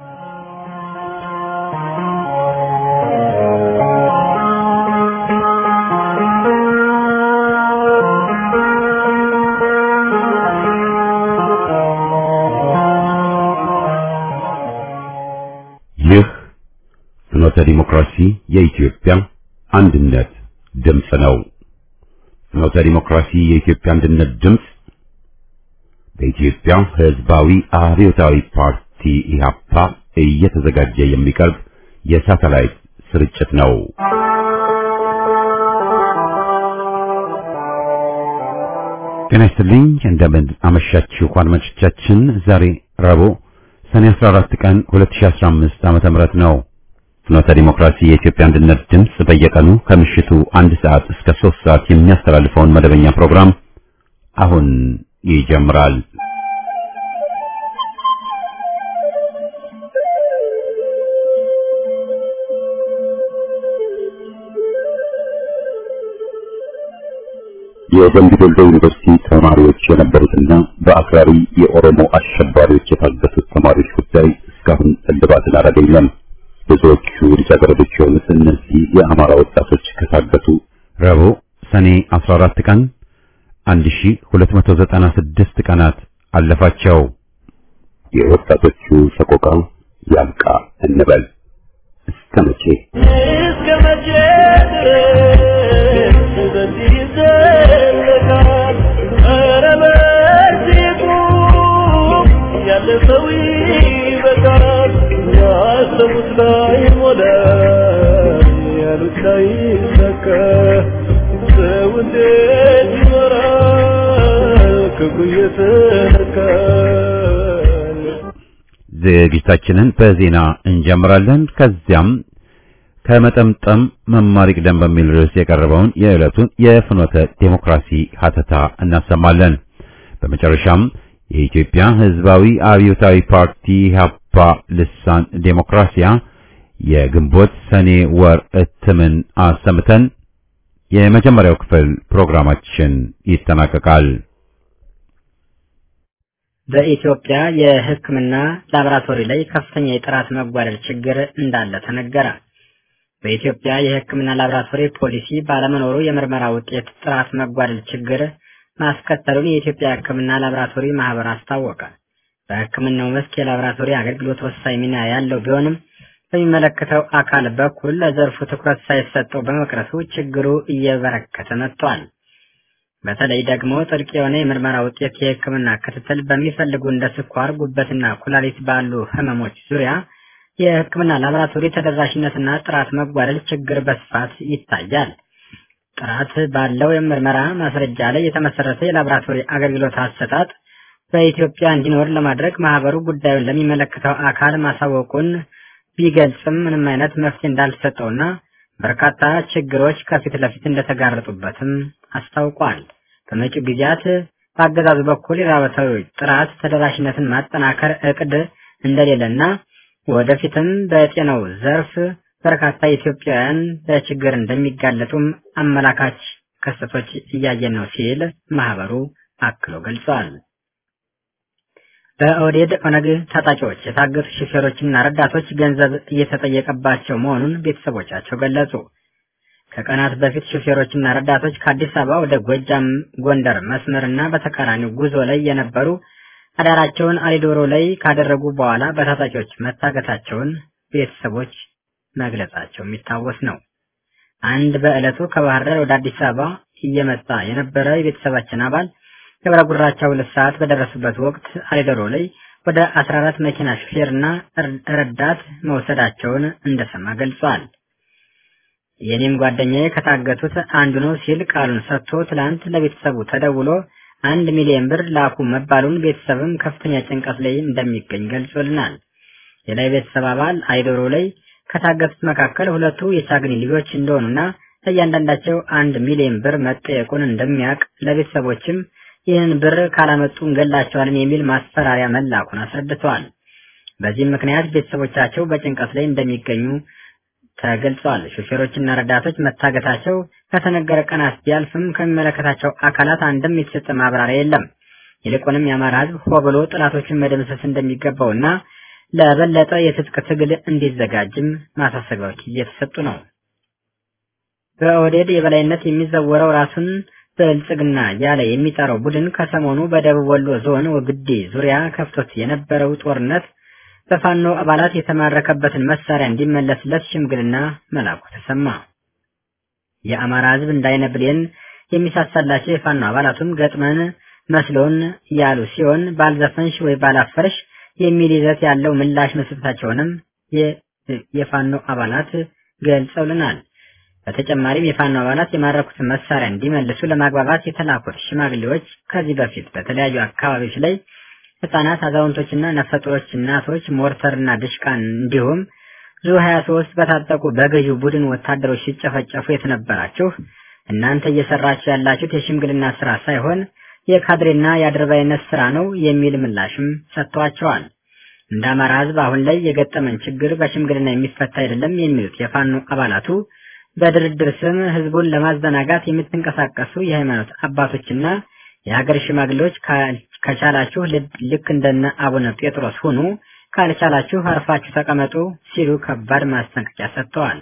ይህ ፍኖተ ዲሞክራሲ የኢትዮጵያ አንድነት ድምፅ ነው። ፍኖተ ዲሞክራሲ የኢትዮጵያ አንድነት ድምፅ በኢትዮጵያ ሕዝባዊ አብዮታዊ ፓርቲ ኢህአፓ እየተዘጋጀ የሚቀርብ የሳተላይት ስርጭት ነው። ጤና ይስጥልኝ። እንደምን አመሻችሁ አድማጮቻችን። ዛሬ ረቡዕ ሰኔ 14 ቀን 2015 ዓመተ ምህረት ነው። ፍኖተ ዲሞክራሲ የኢትዮጵያ አንድነት ድምፅ በየቀኑ ከምሽቱ አንድ ሰዓት እስከ 3 ሰዓት የሚያስተላልፈውን መደበኛ ፕሮግራም አሁን ይጀምራል። የደምቢ ዶሎ ዩኒቨርሲቲ ተማሪዎች የነበሩትና በአክራሪ የኦሮሞ አሸባሪዎች የታገቱት ተማሪዎች ጉዳይ እስካሁን እልባትን አላገኘም። ብዙዎቹ ልጃገረዶች የሆኑት እነዚህ የአማራ ወጣቶች ከታገቱ ረቡዕ ሰኔ 14 ቀን 1296 ቀናት አለፋቸው። የወጣቶቹ ሰቆቃ ያብቃ እንበል። እስከ መቼ እስከ መቼ ድረስ በዚህ ይዘለቃል? ኧረ በዚህ ቁም፣ ያለ ሰው ይበቃል። ያሰቡት ላይ ሞላ፣ ያሉት ላይ ሰካ። ሰው እንዴት ይኖራል ክፉ እየተነካል? ዝግጅታችንን በዜና እንጀምራለን። ከዚያም ከመጠምጠም መማር ይቅደም በሚል ርዕስ የቀረበውን የዕለቱን የፍኖተ ዴሞክራሲ ሀተታ እናሰማለን። በመጨረሻም የኢትዮጵያ ሕዝባዊ አብዮታዊ ፓርቲ ኢህአፓ ልሳን ዴሞክራሲያ የግንቦት ሰኔ ወር እትምን አሰምተን የመጀመሪያው ክፍል ፕሮግራማችን ይጠናቀቃል። በኢትዮጵያ የሕክምና ላቦራቶሪ ላይ ከፍተኛ የጥራት መጓደል ችግር እንዳለ ተነገረ። በኢትዮጵያ የሕክምና ላቦራቶሪ ፖሊሲ ባለመኖሩ የምርመራ ውጤት ጥራት መጓደል ችግር ማስከተሉን የኢትዮጵያ ሕክምና ላቦራቶሪ ማህበር አስታወቀ። በሕክምናው መስክ የላቦራቶሪ አገልግሎት ወሳኝ ሚና ያለው ቢሆንም በሚመለከተው አካል በኩል ለዘርፉ ትኩረት ሳይሰጠው በመቅረቱ ችግሩ እየበረከተ መጥቷል። በተለይ ደግሞ ጥልቅ የሆነ የምርመራ ውጤት የህክምና ክትትል በሚፈልጉ እንደ ስኳር፣ ጉበትና ኩላሊት ባሉ ህመሞች ዙሪያ የህክምና ላቦራቶሪ ተደራሽነትና ጥራት መጓደል ችግር በስፋት ይታያል። ጥራት ባለው የምርመራ ማስረጃ ላይ የተመሰረተ የላቦራቶሪ አገልግሎት አሰጣጥ በኢትዮጵያ እንዲኖር ለማድረግ ማህበሩ ጉዳዩን ለሚመለከተው አካል ማሳወቁን ቢገልጽም ምንም አይነት መፍትሄ እንዳልተሰጠውና በርካታ ችግሮች ከፊት ለፊት እንደተጋረጡበትም አስታውቋል። በመጪው ጊዜያት በአገዛዙ በኩል የላቦራቶሪ ጥራት ተደራሽነትን ማጠናከር እቅድ እንደሌለና ወደፊትም በጤናው ዘርፍ በርካታ ኢትዮጵያውያን ለችግር እንደሚጋለጡም አመላካች ክስተቶች እያየን ነው ሲል ማህበሩ አክሎ ገልጿል። በኦህዴድ ኦነግ ታጣቂዎች የታገቱ ሹፌሮችና ረዳቶች ገንዘብ እየተጠየቀባቸው መሆኑን ቤተሰቦቻቸው ገለጹ። ከቀናት በፊት ሹፌሮችና ረዳቶች ከአዲስ አበባ ወደ ጎጃም ጎንደር መስመርና በተቃራኒው ጉዞ ላይ የነበሩ አዳራቸውን አሊዶሮ ላይ ካደረጉ በኋላ በታጣቂዎች መታገታቸውን ቤተሰቦች መግለጻቸው የሚታወስ ነው። አንድ በዕለቱ ከባህር ዳር ወደ አዲስ አበባ እየመጣ የነበረ የቤተሰባችን አባል ገብረ ጉራቻ ሁለት ሰዓት በደረሱበት ወቅት አሊዶሮ ላይ ወደ 14 መኪና ሹፌርና ረዳት መውሰዳቸውን እንደሰማ ገልጿል። የኔም ጓደኛዬ ከታገቱት አንዱ ነው ሲል ቃሉን ሰጥቶ ትላንት ለቤተሰቡ ተደውሎ አንድ ሚሊዮን ብር ላኩ መባሉን ቤተሰብም ከፍተኛ ጭንቀት ላይ እንደሚገኝ ገልጾልናል። ሌላ የቤተሰብ አባል አይዶሮ ላይ ከታገቱት መካከል ሁለቱ የቻግኒ ልጆች እንደሆኑና ለእያንዳንዳቸው አንድ ሚሊዮን ብር መጠየቁን እንደሚያውቅ ለቤተሰቦችም ይህን ብር ካላመጡ እንገላቸዋለን የሚል ማስፈራሪያ መላኩን አስረድተዋል። በዚህም ምክንያት ቤተሰቦቻቸው በጭንቀት ላይ እንደሚገኙ ተገልጿል። ሹፌሮችና ረዳቶች መታገታቸው ከተነገረ ቀናት ቢያልፍም ከሚመለከታቸው አካላት አንድም የተሰጠ ማብራሪያ የለም። ይልቁንም የአማራ ሕዝብ ሆ ብሎ ጥላቶችን መደምሰስ እንደሚገባውና ለበለጠ የትጥቅ ትግል እንዲዘጋጅም ማሳሰቢያዎች እየተሰጡ ነው። በኦህዴድ የበላይነት የሚዘወረው ራሱን ብልጽግና ያለ የሚጠራው ቡድን ከሰሞኑ በደቡብ ወሎ ዞን ወግዲ ዙሪያ ከፍቶት የነበረው ጦርነት በፋኖ አባላት የተማረከበትን መሳሪያ እንዲመለስለት ሽምግልና መላኩ ተሰማ። የአማራ ሕዝብ እንዳይነ ብሌን የሚሳሳላቸው የፋኖ አባላቱም ገጥመን መስሎን ያሉ ሲሆን ባልዘፈንሽ ወይ ባላፈርሽ የሚል ይዘት ያለው ምላሽ መስጠታቸውንም የፋኖ አባላት ገልጸውልናል። በተጨማሪም የፋኖ አባላት የማረኩትን መሳሪያ እንዲመልሱ ለማግባባት የተላኩት ሽማግሌዎች ከዚህ በፊት በተለያዩ አካባቢዎች ላይ ህጻናት፣ አዛውንቶችና ነፍሰጡሮች እናቶች ሞርተርና ድሽቃን እንዲሁም ዙ 23 በታጠቁ በገዢው ቡድን ወታደሮች ሲጨፈጨፉ የተነበራችሁ እናንተ እየሰራችሁ ያላችሁት የሽምግልና ስራ ሳይሆን የካድሬና የአድርባይነት ስራ ነው የሚል ምላሽም ሰጥተዋቸዋል። እንደ አማራ ህዝብ አሁን ላይ የገጠመን ችግር በሽምግልና የሚፈታ አይደለም የሚሉት የፋኖ አባላቱ በድርድር ስም ህዝቡን ለማዘናጋት የምትንቀሳቀሱ የሃይማኖት አባቶችና የሀገር ሽማግሌዎች ከቻላችሁ ልክ እንደነ አቡነ ጴጥሮስ ሁኑ፣ ካልቻላችሁ አርፋችሁ ተቀመጡ ሲሉ ከባድ ማስጠንቀቂያ ሰጥተዋል።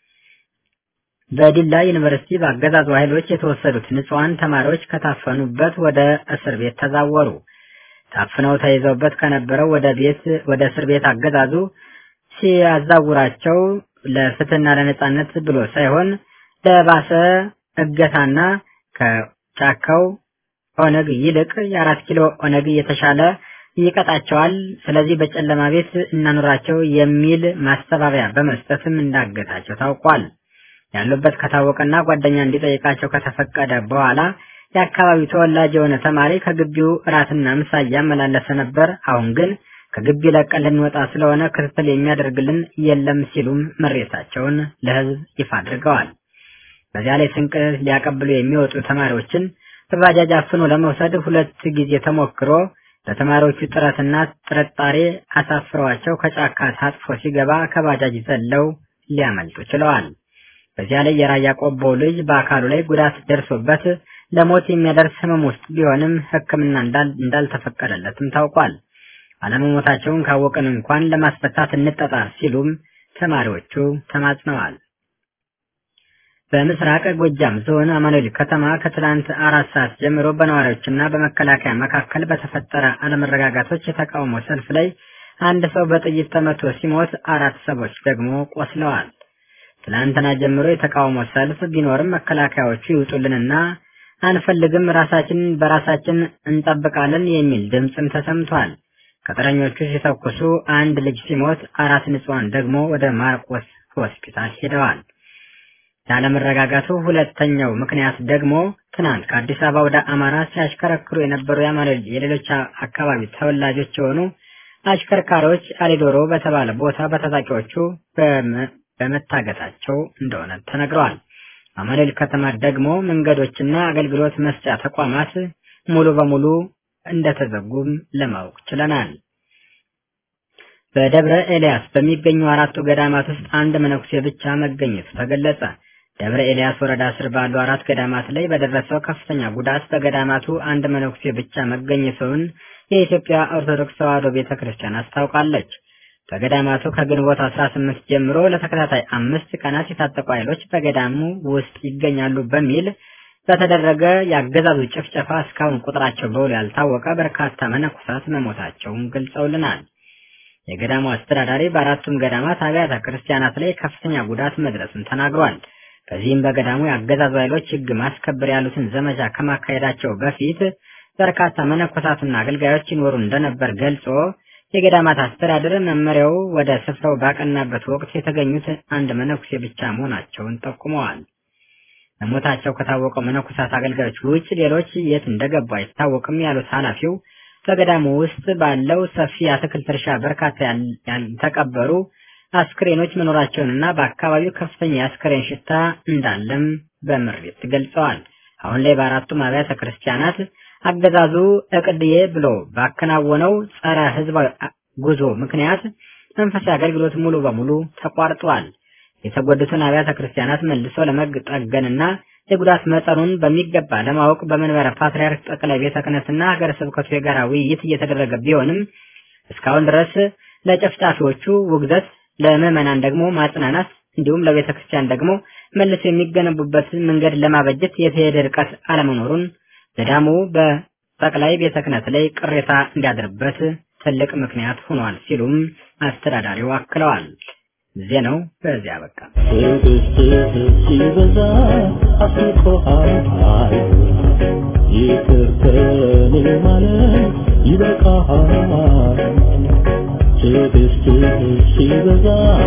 በዲላ ዩኒቨርሲቲ በአገዛዙ ኃይሎች የተወሰዱት ንጹሐን ተማሪዎች ከታፈኑበት ወደ እስር ቤት ተዛወሩ። ታፍነው ተይዘውበት ከነበረው ወደ ቤት ወደ እስር ቤት አገዛዙ ሲያዛውራቸው ለፍትህና ለነጻነት ብሎ ሳይሆን ለባሰ እገታና ከጫካው ኦነግ ይልቅ የአራት ኪሎ ኦነግ የተሻለ ይቀጣቸዋል፣ ስለዚህ በጨለማ ቤት እናኑራቸው የሚል ማስተባበያ በመስጠትም እንዳገታቸው ታውቋል። ያሉበት ከታወቀና ጓደኛ እንዲጠይቃቸው ከተፈቀደ በኋላ የአካባቢው ተወላጅ የሆነ ተማሪ ከግቢው እራትና ምሳ እያመላለሰ ነበር። አሁን ግን ከግቢ ለቀን ልንወጣ ስለሆነ ክትትል የሚያደርግልን የለም ሲሉም ምሬታቸውን ለህዝብ ይፋ አድርገዋል። በዚያ ላይ ስንቅ ሊያቀብሉ የሚወጡ ተማሪዎችን በባጃጅ አፍኖ ለመውሰድ ሁለት ጊዜ ተሞክሮ ለተማሪዎቹ ጥረትና ጥርጣሬ አሳፍረዋቸው ከጫካ ታጥፎ ሲገባ ከባጃጅ ዘለው ሊያመልጡ ችለዋል። በዚያ ላይ የራያ ቆቦ ልጅ በአካሉ ላይ ጉዳት ደርሶበት ለሞት የሚያደርስ ህመም ውስጥ ቢሆንም ሕክምና እንዳልተፈቀደለትም ታውቋል። አለመሞታቸውን ካወቅን እንኳን ለማስፈታት እንጠጣር ሲሉም ተማሪዎቹ ተማጽነዋል። በምስራቅ ጎጃም ዞን አማኑኤል ከተማ ከትላንት አራት ሰዓት ጀምሮ በነዋሪዎችና በመከላከያ መካከል በተፈጠረ አለመረጋጋቶች የተቃውሞ ሰልፍ ላይ አንድ ሰው በጥይት ተመቶ ሲሞት አራት ሰዎች ደግሞ ቆስለዋል። ትላንትና ጀምሮ የተቃውሞ ሰልፍ ቢኖርም መከላከያዎቹ ይውጡልንና አንፈልግም፣ ራሳችንን በራሳችን እንጠብቃለን የሚል ድምፅም ተሰምቷል። ቅጥረኞቹ ሲተኩሱ አንድ ልጅ ሲሞት አራት ንጹሐን ደግሞ ወደ ማርቆስ ሆስፒታል ሄደዋል። ያለመረጋጋቱ ሁለተኛው ምክንያት ደግሞ ትናንት ከአዲስ አበባ ወደ አማራ ሲያሽከረክሩ የነበሩ የአማራ የሌሎች አካባቢ ተወላጆች የሆኑ አሽከርካሪዎች አሊዶሮ በተባለ ቦታ በታጣቂዎቹ በመታገታቸው እንደሆነ ተነግረዋል። አማኑኤል ከተማ ደግሞ መንገዶችና አገልግሎት መስጫ ተቋማት ሙሉ በሙሉ እንደተዘጉም ለማወቅ ችለናል። በደብረ ኤልያስ በሚገኙ አራቱ ገዳማት ውስጥ አንድ መነኩሴ ብቻ መገኘቱ ተገለጸ። ደብረ ኤልያስ ወረዳ ስር ባሉ አራት ገዳማት ላይ በደረሰው ከፍተኛ ጉዳት በገዳማቱ አንድ መነኩሴ ብቻ መገኘቱን የኢትዮጵያ ኦርቶዶክስ ተዋሕዶ ቤተ ክርስቲያን አስታውቃለች። በገዳማቱ ከግንቦት 18 ጀምሮ ለተከታታይ አምስት ቀናት የታጠቁ ኃይሎች በገዳሙ ውስጥ ይገኛሉ በሚል በተደረገ የአገዛዙ ጭፍጨፋ እስካሁን ቁጥራቸው በውል ያልታወቀ በርካታ መነኮሳት መሞታቸውን ገልጸውልናል። የገዳሙ አስተዳዳሪ በአራቱም ገዳማት አብያተ ክርስቲያናት ላይ ከፍተኛ ጉዳት መድረሱን ተናግሯል። በዚህም በገዳሙ የአገዛዙ ኃይሎች ሕግ ማስከበር ያሉትን ዘመቻ ከማካሄዳቸው በፊት በርካታ መነኮሳትና አገልጋዮች ይኖሩ እንደነበር ገልጾ የገዳማት አስተዳደር መመሪያው ወደ ስፍራው ባቀናበት ወቅት የተገኙት አንድ መነኩሴ ብቻ መሆናቸውን ጠቁመዋል። መሞታቸው ከታወቀው መነኮሳት አገልጋዮች ውጭ ሌሎች የት እንደገቡ አይታወቅም ያሉት ኃላፊው በገዳሙ ውስጥ ባለው ሰፊ የአትክልት እርሻ በርካታ ያልተቀበሩ አስክሬኖች መኖራቸውንና በአካባቢው ከፍተኛ የአስክሬን ሽታ እንዳለም በምሬት ገልጸዋል። አሁን ላይ በአራቱም አብያተ ክርስቲያናት አገዛዙ እቅድዬ ብሎ ባከናወነው ጸረ ሕዝባዊ ጉዞ ምክንያት መንፈሳዊ አገልግሎት ሙሉ በሙሉ ተቋርጧል። የተጎዱትን አብያተ ክርስቲያናት መልሶ ለመጠገንና የጉዳት መጠኑን በሚገባ ለማወቅ በመንበረ ፓትርያርክ ጠቅላይ ቤተ ክህነትና ሀገረ ስብከቱ የጋራ ውይይት እየተደረገ ቢሆንም እስካሁን ድረስ ለጨፍጫፊዎቹ ውግዘት፣ ለምዕመናን ደግሞ ማጽናናት እንዲሁም ለቤተ ክርስቲያን ደግሞ መልሰው የሚገነቡበትን መንገድ ለማበጀት የተሄደ ርቀት አለመኖሩን ገዳሙ በጠቅላይ ቤተ ክህነት ላይ ቅሬታ እንዲያድርበት ትልቅ ምክንያት ሆኗል ሲሉም አስተዳዳሪው አክለዋል። ዜናው በዚያ በቃ። ትዕግስትህ ሲበዛ አስቆሃል ይቅር ከኔ ማለት ይበቃሃል ትዕግስትህ ሲበዛ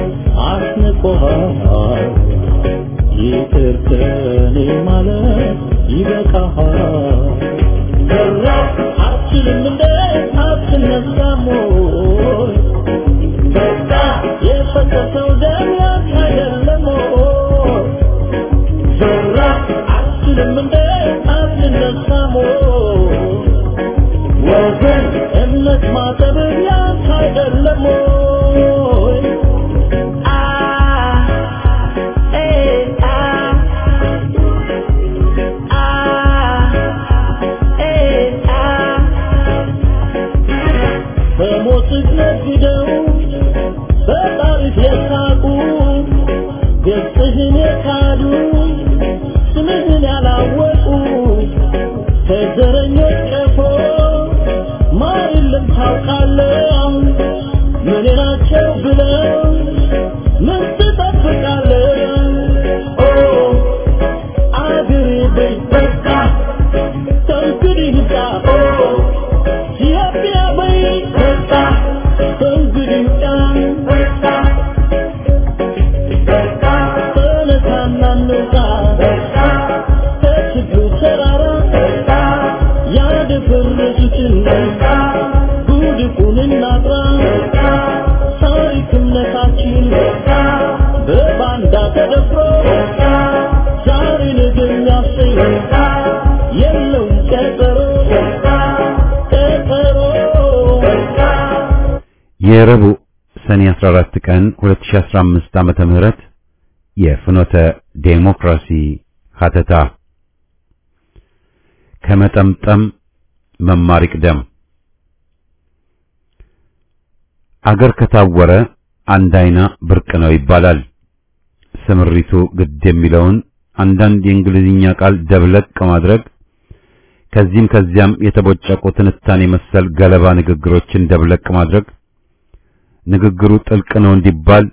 አስንቆሃል ይቅር ከኔ ማለት ይበቃሃል ሰራ አትችልም እንደ አትነሳም ወይ በቃ የፈሰሰው ደም ያንተ አይደለም ወይ? ዘራ አትችልም እንደ አትነሳም ወይ? ወገን እምነት ማጠብ ያንተ አይደለም ወይ? አ ኤ አ አ ኤ አ በሞትህ ነግደው በጣሪፍ የሳቁ ገጽህን የካዱ ስምህን ያላወቁ ከዘረኞች ቀፎ ማር የለም ታውቃለህ ምን ናቸው ብለው ምን ትጠብቃለህ ኦ አገሬ በይ በቃ ከእንግዲህ ይብቃ ኦ ኢትዮጵያ በይ በቃ ከእንግዲህ ይብቃ በቃ ተነሳና እንውጣ ከችግሩ ተራራ ያደፈረሱትን ጉድፉን እናጥራ ታሪክ እምነታችን በባንዳ ተደፍሮ ዛሬ ነገ የሚያሰኝ የለውም ቀጠሮ ቀጠሮ የረቡዕ ሰኔ 14 ቀን 2015 ዓመተ ምህረት የፍኖተ ዴሞክራሲ ሀተታ ከመጠምጠም መማር ይቅደም። አገር ከታወረ አንድ አይና ብርቅ ነው ይባላል። ስምሪቱ ግድ የሚለውን አንዳንድ የእንግሊዝኛ ቃል ደብለቅ ማድረግ ከዚህም ከዚያም የተቦጨቁ ትንታኔ መሰል ገለባ ንግግሮችን ደብለቅ ማድረግ ንግግሩ ጥልቅ ነው እንዲባል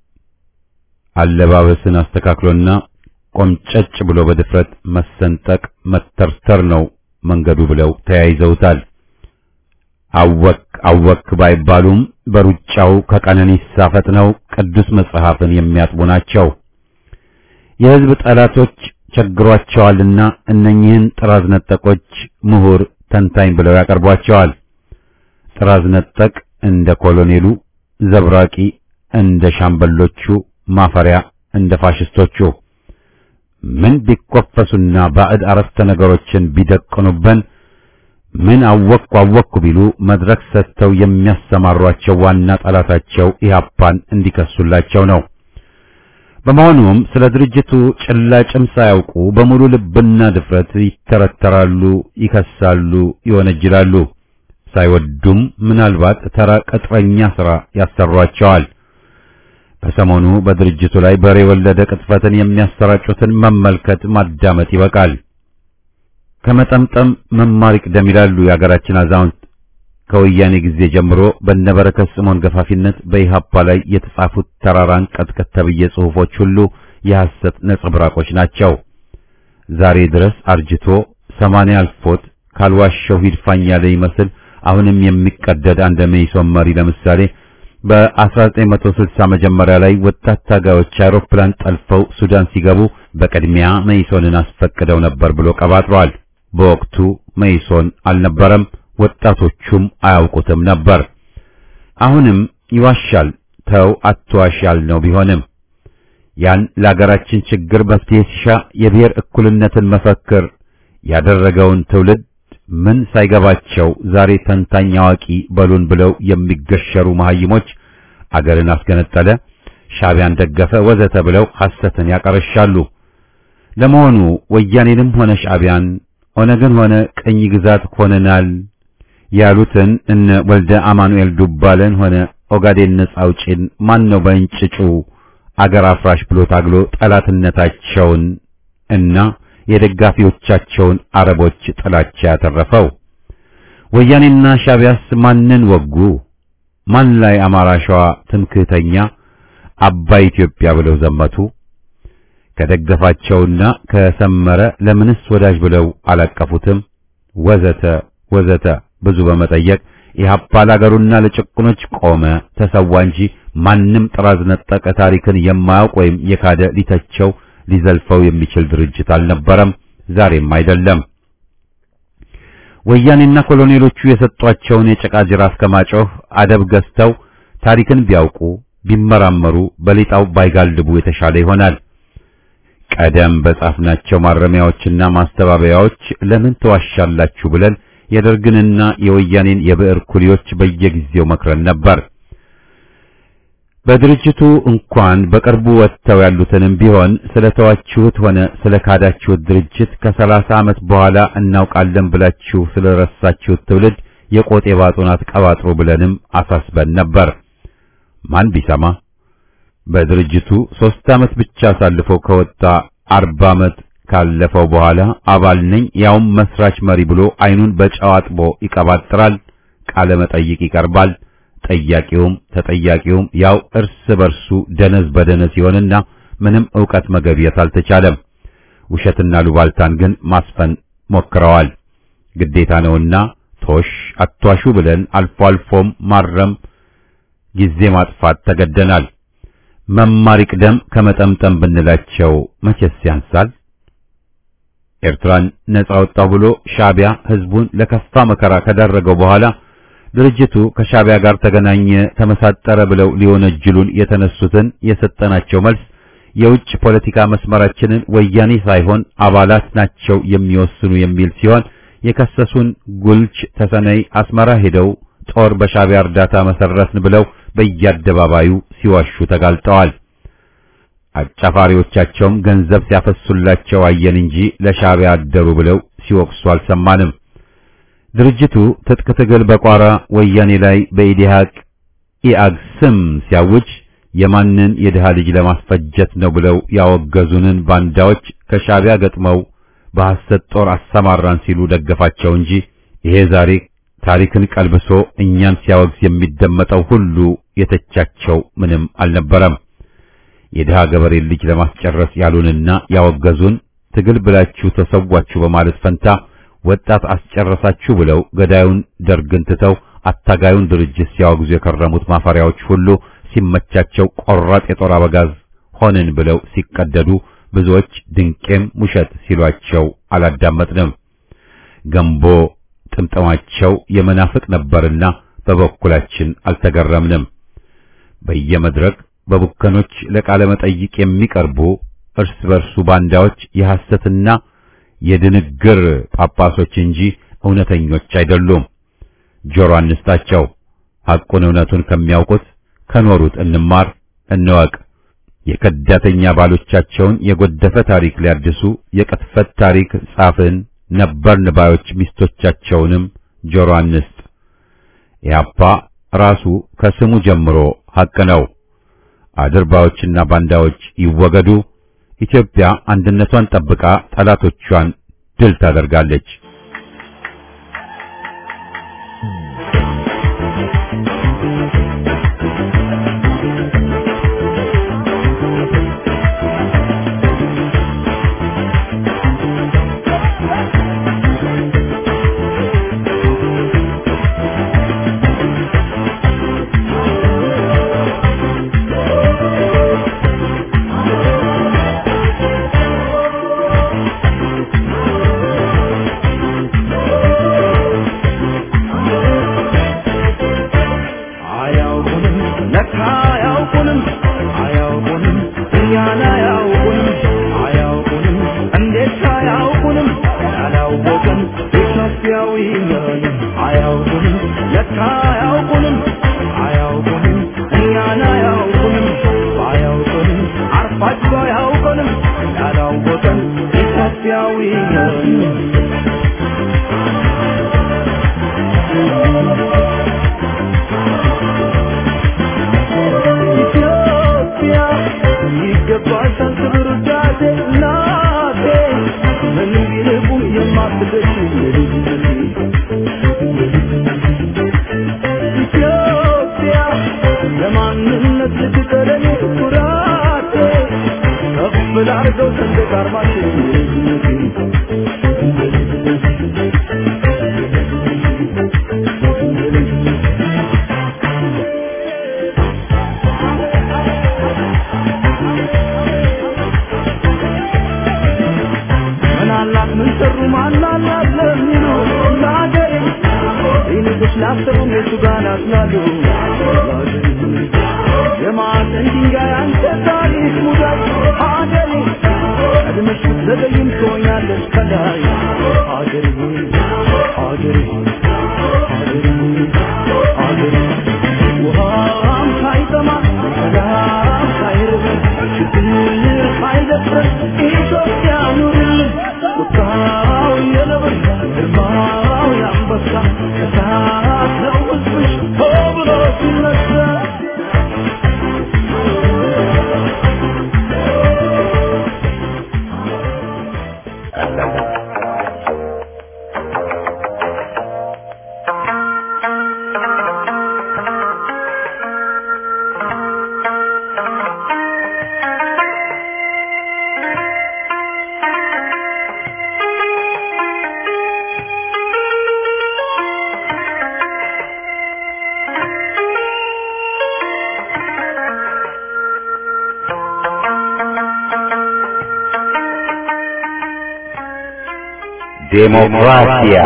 አለባበስን አስተካክሎና ቆምጨጭ ብሎ በድፍረት መሰንጠቅ መተርተር ነው መንገዱ ብለው ተያይዘውታል። አወክ አወክ ባይባሉም በሩጫው ከቀነኒሳ ፈጥነው ቅዱስ መጽሐፍን የሚያጥቡ ናቸው። የሕዝብ ጠላቶች ቸግሯቸዋልና እነኚህን ጥራዝ ነጠቆች ምሁር ተንታኝ ብለው ያቀርቧቸዋል። ጥራዝ ነጠቅ እንደ ኮሎኔሉ፣ ዘብራቂ እንደ ሻምበሎቹ፣ ማፈሪያ እንደ ፋሽስቶቹ ምን ቢኮፈሱና ባዕድ አረፍተ ነገሮችን ቢደቅኑበን ምን አወቅኩ አወቅኩ ቢሉ መድረክ ሰጥተው የሚያሰማሯቸው ዋና ጠላታቸው ኢህአፓን እንዲከሱላቸው ነው። በመሆኑም ስለ ድርጅቱ ጭላጭም ሳያውቁ በሙሉ ልብና ድፍረት ይተረተራሉ፣ ይከሳሉ፣ ይወነጅላሉ። ሳይወዱም ምናልባት ተራ ቅጥረኛ ሥራ ያሰሯቸዋል። በሰሞኑ በድርጅቱ ላይ በሬ የወለደ ቅጥፈትን የሚያሰራጩትን መመልከት ማዳመጥ ይበቃል። ከመጠምጠም መማር ይቅደም ይላሉ የአገራችን አዛውንት። ከወያኔ ጊዜ ጀምሮ በነበረከት ስምዖን ገፋፊነት በኢህአፓ ላይ የተጻፉት ተራራን ቀጥቀጥ ተብዬ ጽሑፎች ሁሉ የሐሰት ነጸብራቆች ናቸው። ዛሬ ድረስ አርጅቶ ሰማንያ አልፎት ካልዋሸው ሂድፋኝ ያለ ይመስል አሁንም የሚቀደድ አንድ መኢሶን መሪ ለምሳሌ በ1960 መጀመሪያ ላይ ወጣት ታጋዮች አውሮፕላን ጠልፈው ሱዳን ሲገቡ በቅድሚያ መኢሶንን አስፈቅደው ነበር ብሎ ቀባጥሯል። በወቅቱ መኢሶን አልነበረም፣ ወጣቶቹም አያውቁትም ነበር። አሁንም ይዋሻል። ተው አትዋሽ ያልነው ቢሆንም ያን ለአገራችን ችግር መፍትሄ ሲሻ የብሔር እኩልነትን መፈክር ያደረገውን ትውልድ ምን ሳይገባቸው ዛሬ ተንታኝ አዋቂ በሉን ብለው የሚገሸሩ መሐይሞች አገርን አስገነጠለ፣ ሻዕቢያን ደገፈ፣ ወዘተ ብለው ሐሰትን ያቀረሻሉ። ለመሆኑ ወያኔንም ሆነ ሻዕቢያን ኦነግን ሆነ ቅኝ ግዛት ሆነናል ያሉትን እነ ወልደ አማኑኤል ዱባለን ሆነ ኦጋዴን ነጻ አውጪን ማን ነው በእንጭጩ አገር አፍራሽ ብሎ ታግሎ ጠላትነታቸውን እና የደጋፊዎቻቸውን አረቦች ጥላቻ ያተረፈው? ወያኔና ሻቢያስ ማንን ወጉ? ማን ላይ አማራ ሸዋ ትምክህተኛ አባይ ኢትዮጵያ ብለው ዘመቱ? ከደገፋቸውና ከሰመረ ለምንስ ወዳጅ ብለው አላቀፉትም? ወዘተ ወዘተ ብዙ በመጠየቅ ኢህአፓ ለአገሩና ለጭቁኖች ቆመ፣ ተሰዋ እንጂ ማንም ጥራዝ ነጠቀ ታሪክን የማያውቅ ወይም የካደ ሊተቸው ሊዘልፈው የሚችል ድርጅት አልነበረም፣ ዛሬም አይደለም። ወያኔና ኮሎኔሎቹ የሰጧቸውን የጭቃ ጅራፍ ከማጮህ አደብ ገዝተው ታሪክን ቢያውቁ ቢመራመሩ በሌጣው ባይጋልቡ የተሻለ ይሆናል። ቀደም በጻፍናቸው ማረሚያዎችና ማስተባበያዎች ለምን ተዋሻላችሁ ብለን የደርግንና የወያኔን የብዕር ኩሊዎች በየጊዜው መክረን ነበር። በድርጅቱ እንኳን በቅርቡ ወጥተው ያሉትንም ቢሆን ስለተዋችሁት ሆነ ስለ ካዳችሁት ድርጅት ከሰላሳ ዓመት በኋላ እናውቃለን ብላችሁ ስለረሳችሁት ትውልድ የቆጤ ባጡናት ቀባጥሩ ብለንም አሳስበን ነበር። ማን ቢሰማ በድርጅቱ ሦስት ዓመት ብቻ አሳልፎ ከወጣ አርባ ዓመት ካለፈው በኋላ አባል ነኝ ያውም መስራች መሪ ብሎ አይኑን በጨው አጥቦ ይቀባጥራል። ቃለ መጠይቅ ይቀርባል። ጠያቂውም ተጠያቂውም ያው እርስ በርሱ ደነዝ በደነዝ ሲሆንና ምንም ዕውቀት መገብየት አልተቻለም። ውሸትና ሉባልታን ግን ማስፈን ሞክረዋል። ግዴታ ነውና ቶሽ አቷሹ ብለን አልፎ አልፎም ማረም ጊዜ ማጥፋት ተገደናል። መማር ይቅደም ከመጠምጠም ብንላቸው መቼስ ያንሳል። ኤርትራን ነጻ ወጣው ብሎ ሻቢያ ህዝቡን ለከፋ መከራ ከዳረገው በኋላ ድርጅቱ ከሻቢያ ጋር ተገናኘ፣ ተመሳጠረ ብለው ሊወነጅሉን የተነሱትን የሰጠናቸው መልስ የውጭ ፖለቲካ መስመራችንን ወያኔ ሳይሆን አባላት ናቸው የሚወስኑ የሚል ሲሆን የከሰሱን ጉልች ተሰነይ አስመራ ሄደው ጦር በሻቢያ እርዳታ መሰረትን ብለው በየአደባባዩ ሲዋሹ ተጋልጠዋል። አጫፋሪዎቻቸውም ገንዘብ ሲያፈሱላቸው አየን እንጂ ለሻቢያ አደሩ ብለው ሲወቅሱ አልሰማንም። ድርጅቱ ትጥቅ ትግል በቋራ ወያኔ ላይ በኢዲሃቅ ኢአግ ስም ሲያውጅ የማንን የድሃ ልጅ ለማስፈጀት ነው ብለው ያወገዙንን ባንዳዎች ከሻቢያ ገጥመው በሐሰት ጦር አሰማራን ሲሉ ደገፋቸው እንጂ ይሄ ዛሬ ታሪክን ቀልብሶ እኛን ሲያወግዝ የሚደመጠው ሁሉ የተቻቸው ምንም አልነበረም። የድሃ ገበሬ ልጅ ለማስጨረስ ያሉንና ያወገዙን ትግል ብላችሁ ተሰዋችሁ በማለት ፈንታ ወጣት አስጨረሳችሁ ብለው ገዳዩን ደርግን ትተው አታጋዩን ድርጅት ሲያወግዙ የከረሙት ማፈሪያዎች ሁሉ ሲመቻቸው ቆራጥ የጦር አበጋዝ ሆንን ብለው ሲቀደዱ ብዙዎች ድንቄም ውሸት ሲሏቸው አላዳመጥንም። ገንቦ ጥምጥማቸው የመናፍቅ ነበርና በበኩላችን አልተገረምንም። በየመድረክ በቡከኖች ለቃለ መጠይቅ የሚቀርቡ እርስ በርሱ ባንዳዎች የሐሰትና የድንግር ጳጳሶች እንጂ እውነተኞች አይደሉም። ጆሮ አንስታቸው። ሐቁን እውነቱን ከሚያውቁት ከኖሩት እንማር እንወቅ። የከዳተኛ ባሎቻቸውን የጎደፈ ታሪክ ሊያድሱ የቅጥፈት ታሪክ ጻፍን ነበርን ባዮች ሚስቶቻቸውንም ጆሮ አንስት። ኢህአፓ ራሱ ከስሙ ጀምሮ ሐቅ ነው። አድርባዮችና ባንዳዎች ይወገዱ። ኢትዮጵያ አንድነቷን ጠብቃ ጠላቶቿን ድል ታደርጋለች። ይገባሻል ክብር ውዳሴ እናቴ ምንም ቢርቁም የማትደርሺ ኢትዮጵያ ለማንነት ልትቀለኝ ኩራቴ ከፍ ላርገው ሰንደቅ ዓርማችን ምናላት ምን ሰሩ ማናላት ለሚሉ ለአገሬ ይልቅስ ላሰቡም የቱ ጋር ናትናሉ የማዕዘን ድንጋይ አንተ ታሪክ ሙዳይ አገሬ ቀድመሽ ብትዘገይም ትሆኛለሽ ከላይ አገሬ አገሬ አገሬ አገሬ ውሃም ሳይጠማ ሰላም ሳይርበን ችግር ሳይደፍረን ኢትዮጵያ ኑርልን ቁጣው የነብር ግርማው የአንበሳ እሳት ነው ሕዝብሽ ሆ ብሎ ሲነሳ ዴሞክራሲያ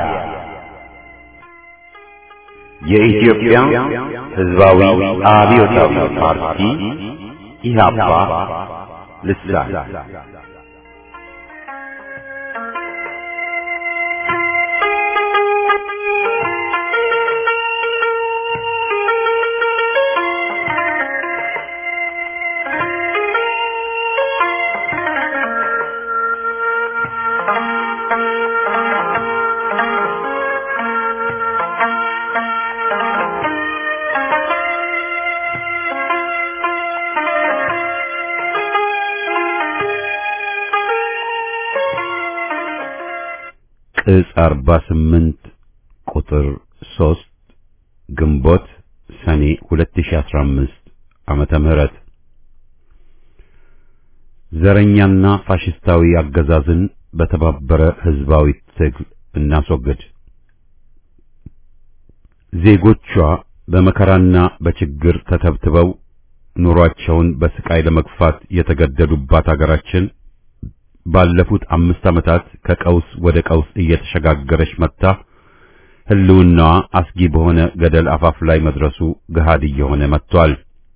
የኢትዮጵያ ሕዝባዊ አብዮታዊ ፓርቲ ኢህአፓ ልሳን ቅጽ 48 ቁጥር 3 ግንቦት ሰኔ 2015 ዓመተ ምህረት ዘረኛና ፋሽስታዊ አገዛዝን በተባበረ ህዝባዊ ትግል እናስወግድ። ዜጎቿ በመከራና በችግር ተተብትበው ኑሯቸውን በስቃይ ለመግፋት የተገደዱባት አገራችን ባለፉት አምስት ዓመታት ከቀውስ ወደ ቀውስ እየተሸጋገረች መጥታ ህልውናዋ አስጊ በሆነ ገደል አፋፍ ላይ መድረሱ ገሃድ እየሆነ መጥቷል።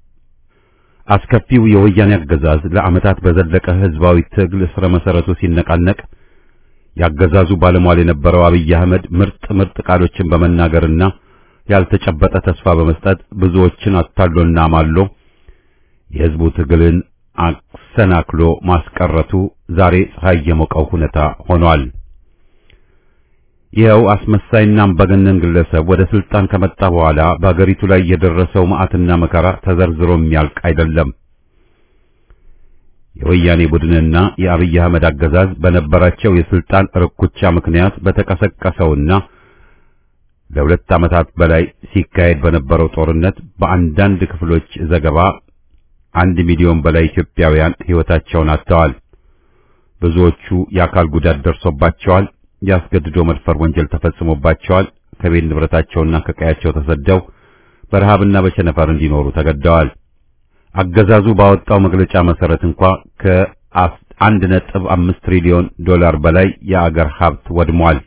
አስከፊው የወያኔ አገዛዝ ለዓመታት በዘለቀ ህዝባዊ ትግል ስረ መሰረቱ ሲነቃነቅ ያገዛዙ ባለሟል የነበረው አብይ አህመድ ምርጥ ምርጥ ቃሎችን በመናገርና ያልተጨበጠ ተስፋ በመስጠት ብዙዎችን አታሎና ማሎ የህዝቡ ትግልን አሰናክሎ ማስቀረቱ ዛሬ ፀሐይ የሞቀው ሁኔታ ሆኗል። ይኸው አስመሳይና አምባገነን ግለሰብ ወደ ስልጣን ከመጣ በኋላ በአገሪቱ ላይ የደረሰው መዓትና መከራ ተዘርዝሮ የሚያልቅ አይደለም። የወያኔ ቡድንና የአብይ አህመድ አገዛዝ በነበራቸው የስልጣን ርኩቻ ምክንያት በተቀሰቀሰውና ለሁለት ዓመታት በላይ ሲካሄድ በነበረው ጦርነት በአንዳንድ ክፍሎች ዘገባ አንድ ሚሊዮን በላይ ኢትዮጵያውያን ሕይወታቸውን አጥተዋል። ብዙዎቹ የአካል ጉዳት ደርሶባቸዋል። ያስገድዶ መድፈር ወንጀል ተፈጽሞባቸዋል። ከቤት ንብረታቸውና ከቀያቸው ተሰደው በረሃብና በቸነፈር እንዲኖሩ ተገደዋል። አገዛዙ ባወጣው መግለጫ መሰረት እንኳ ከአንድ ነጥብ አምስት ትሪሊዮን ዶላር በላይ የአገር ሀብት ወድሟል።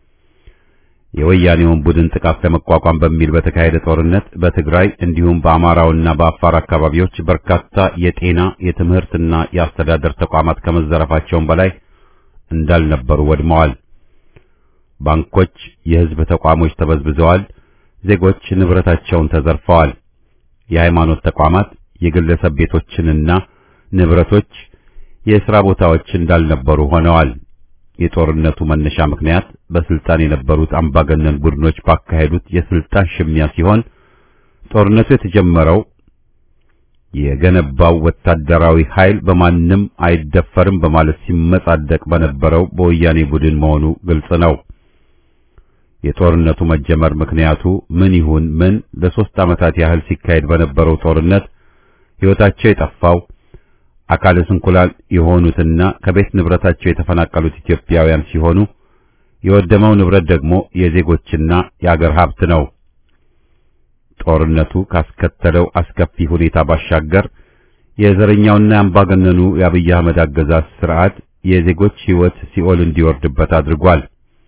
የወያኔውን ቡድን ጥቃት ለመቋቋም በሚል በተካሄደ ጦርነት በትግራይ እንዲሁም በአማራውና በአፋር አካባቢዎች በርካታ የጤና የትምህርትና የአስተዳደር ተቋማት ከመዘረፋቸውም በላይ እንዳልነበሩ ወድመዋል። ባንኮች፣ የሕዝብ ተቋሞች ተበዝብዘዋል። ዜጎች ንብረታቸውን ተዘርፈዋል። የሃይማኖት ተቋማት፣ የግለሰብ ቤቶችንና ንብረቶች፣ የሥራ ቦታዎች እንዳልነበሩ ሆነዋል። የጦርነቱ መነሻ ምክንያት በስልጣን የነበሩት አምባገነን ቡድኖች ባካሄዱት የስልጣን ሽሚያ ሲሆን ጦርነቱ የተጀመረው የገነባው ወታደራዊ ኃይል በማንም አይደፈርም በማለት ሲመጻደቅ በነበረው በወያኔ ቡድን መሆኑ ግልጽ ነው። የጦርነቱ መጀመር ምክንያቱ ምን ይሁን ምን ለሶስት ዓመታት ያህል ሲካሄድ በነበረው ጦርነት ሕይወታቸው የጠፋው አካለ ስንኩላን የሆኑትና ከቤት ንብረታቸው የተፈናቀሉት ኢትዮጵያውያን ሲሆኑ የወደመው ንብረት ደግሞ የዜጎችና የአገር ሀብት ነው። ጦርነቱ ካስከተለው አስከፊ ሁኔታ ባሻገር የዘረኛውና የአምባገነኑ የአብይ አህመድ አገዛዝ ስርዓት የዜጎች ሕይወት ሲኦል እንዲወርድበት አድርጓል።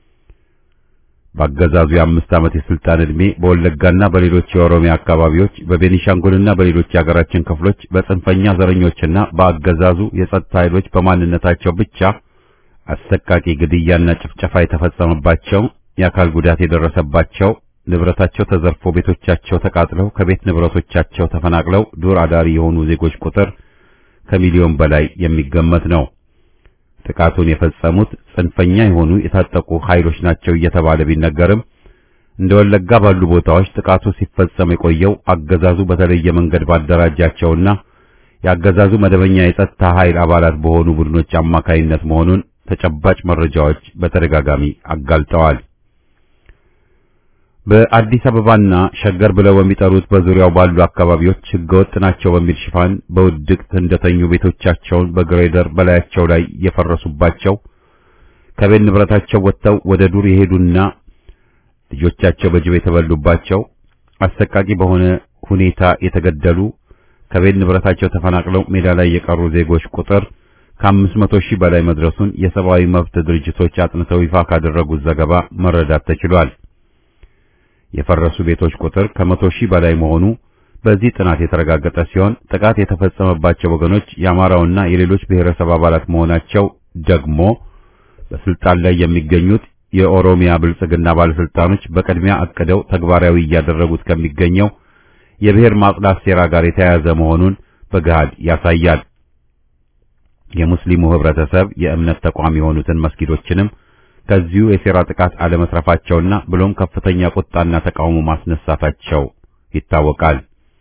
በአገዛዙ የአምስት ዓመት የስልጣን ዕድሜ በወለጋና በሌሎች የኦሮሚያ አካባቢዎች በቤኒሻንጉልና በሌሎች የአገራችን ክፍሎች በጽንፈኛ ዘረኞችና በአገዛዙ የጸጥታ ኃይሎች በማንነታቸው ብቻ አሰቃቂ ግድያና ጭፍጨፋ የተፈጸመባቸው፣ የአካል ጉዳት የደረሰባቸው፣ ንብረታቸው ተዘርፎ ቤቶቻቸው ተቃጥለው ከቤት ንብረቶቻቸው ተፈናቅለው ዱር አዳሪ የሆኑ ዜጎች ቁጥር ከሚሊዮን በላይ የሚገመት ነው። ጥቃቱን የፈጸሙት ጽንፈኛ የሆኑ የታጠቁ ኃይሎች ናቸው እየተባለ ቢነገርም እንደ ወለጋ ባሉ ቦታዎች ጥቃቱ ሲፈጸም የቆየው አገዛዙ በተለየ መንገድ ባደራጃቸውና የአገዛዙ መደበኛ የጸጥታ ኃይል አባላት በሆኑ ቡድኖች አማካይነት መሆኑን ተጨባጭ መረጃዎች በተደጋጋሚ አጋልጠዋል። በአዲስ አበባና ሸገር ብለው በሚጠሩት በዙሪያው ባሉ አካባቢዎች ህገወጥ ናቸው በሚል ሽፋን በውድቅት እንደተኙ ቤቶቻቸውን በግሬደር በላያቸው ላይ የፈረሱባቸው ከቤት ንብረታቸው ወጥተው ወደ ዱር የሄዱና ልጆቻቸው በጅብ የተበሉባቸው አሰቃቂ በሆነ ሁኔታ የተገደሉ ከቤት ንብረታቸው ተፈናቅለው ሜዳ ላይ የቀሩ ዜጎች ቁጥር ከአምስት መቶ ሺህ በላይ መድረሱን የሰብአዊ መብት ድርጅቶች አጥንተው ይፋ ካደረጉት ዘገባ መረዳት ተችሏል። የፈረሱ ቤቶች ቁጥር ከመቶ ሺህ በላይ መሆኑ በዚህ ጥናት የተረጋገጠ ሲሆን ጥቃት የተፈጸመባቸው ወገኖች የአማራውና የሌሎች ብሔረሰብ አባላት መሆናቸው ደግሞ በስልጣን ላይ የሚገኙት የኦሮሚያ ብልጽግና ባለስልጣኖች በቅድሚያ አቅደው ተግባራዊ እያደረጉት ከሚገኘው የብሔር ማጽዳት ሴራ ጋር የተያያዘ መሆኑን በገሃድ ያሳያል። የሙስሊሙ ህብረተሰብ የእምነት ተቋም የሆኑትን መስጊዶችንም ከዚሁ የሴራ ጥቃት አለመትረፋቸውና ብሎም ከፍተኛ ቁጣና ተቃውሞ ማስነሳታቸው ይታወቃል።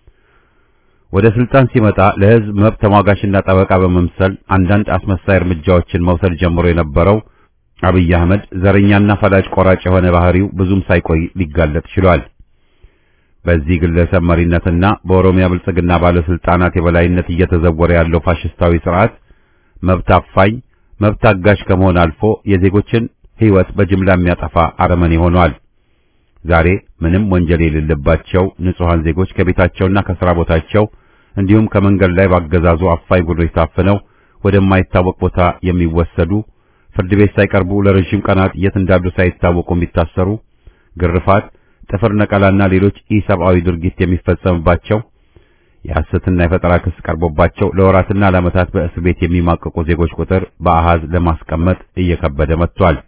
ወደ ስልጣን ሲመጣ ለህዝብ መብት ተሟጋችና ጠበቃ በመምሰል አንዳንድ አስመሳይ እርምጃዎችን መውሰድ ጀምሮ የነበረው አብይ አህመድ ዘረኛና ፈላጭ ቆራጭ የሆነ ባህሪው ብዙም ሳይቆይ ሊጋለጥ ችሏል። በዚህ ግለሰብ መሪነትና በኦሮሚያ ብልጽግና ባለስልጣናት የበላይነት እየተዘወረ ያለው ፋሽስታዊ ስርዓት መብት አፋኝ፣ መብት አጋሽ ከመሆን አልፎ የዜጎችን ህይወት በጅምላ የሚያጠፋ አረመኔ ሆኗል። ዛሬ ምንም ወንጀል የሌለባቸው ንጹሃን ዜጎች ከቤታቸውና ከሥራ ቦታቸው እንዲሁም ከመንገድ ላይ ባገዛዙ አፋኝ ቡድኖች ታፍነው ወደማይታወቅ ቦታ የሚወሰዱ ፍርድ ቤት ሳይቀርቡ ለረጅም ቀናት የት እንዳሉ ሳይታወቁ የሚታሰሩ፣ ግርፋት፣ ጥፍር ነቀላና ሌሎች ኢሰብአዊ ድርጊት የሚፈጸምባቸው የሐሰትና የፈጠራ ክስ ቀርቦባቸው ለወራትና ለዓመታት በእስር ቤት የሚማቀቁ ዜጎች ቁጥር በአሃዝ ለማስቀመጥ እየከበደ መጥቷል።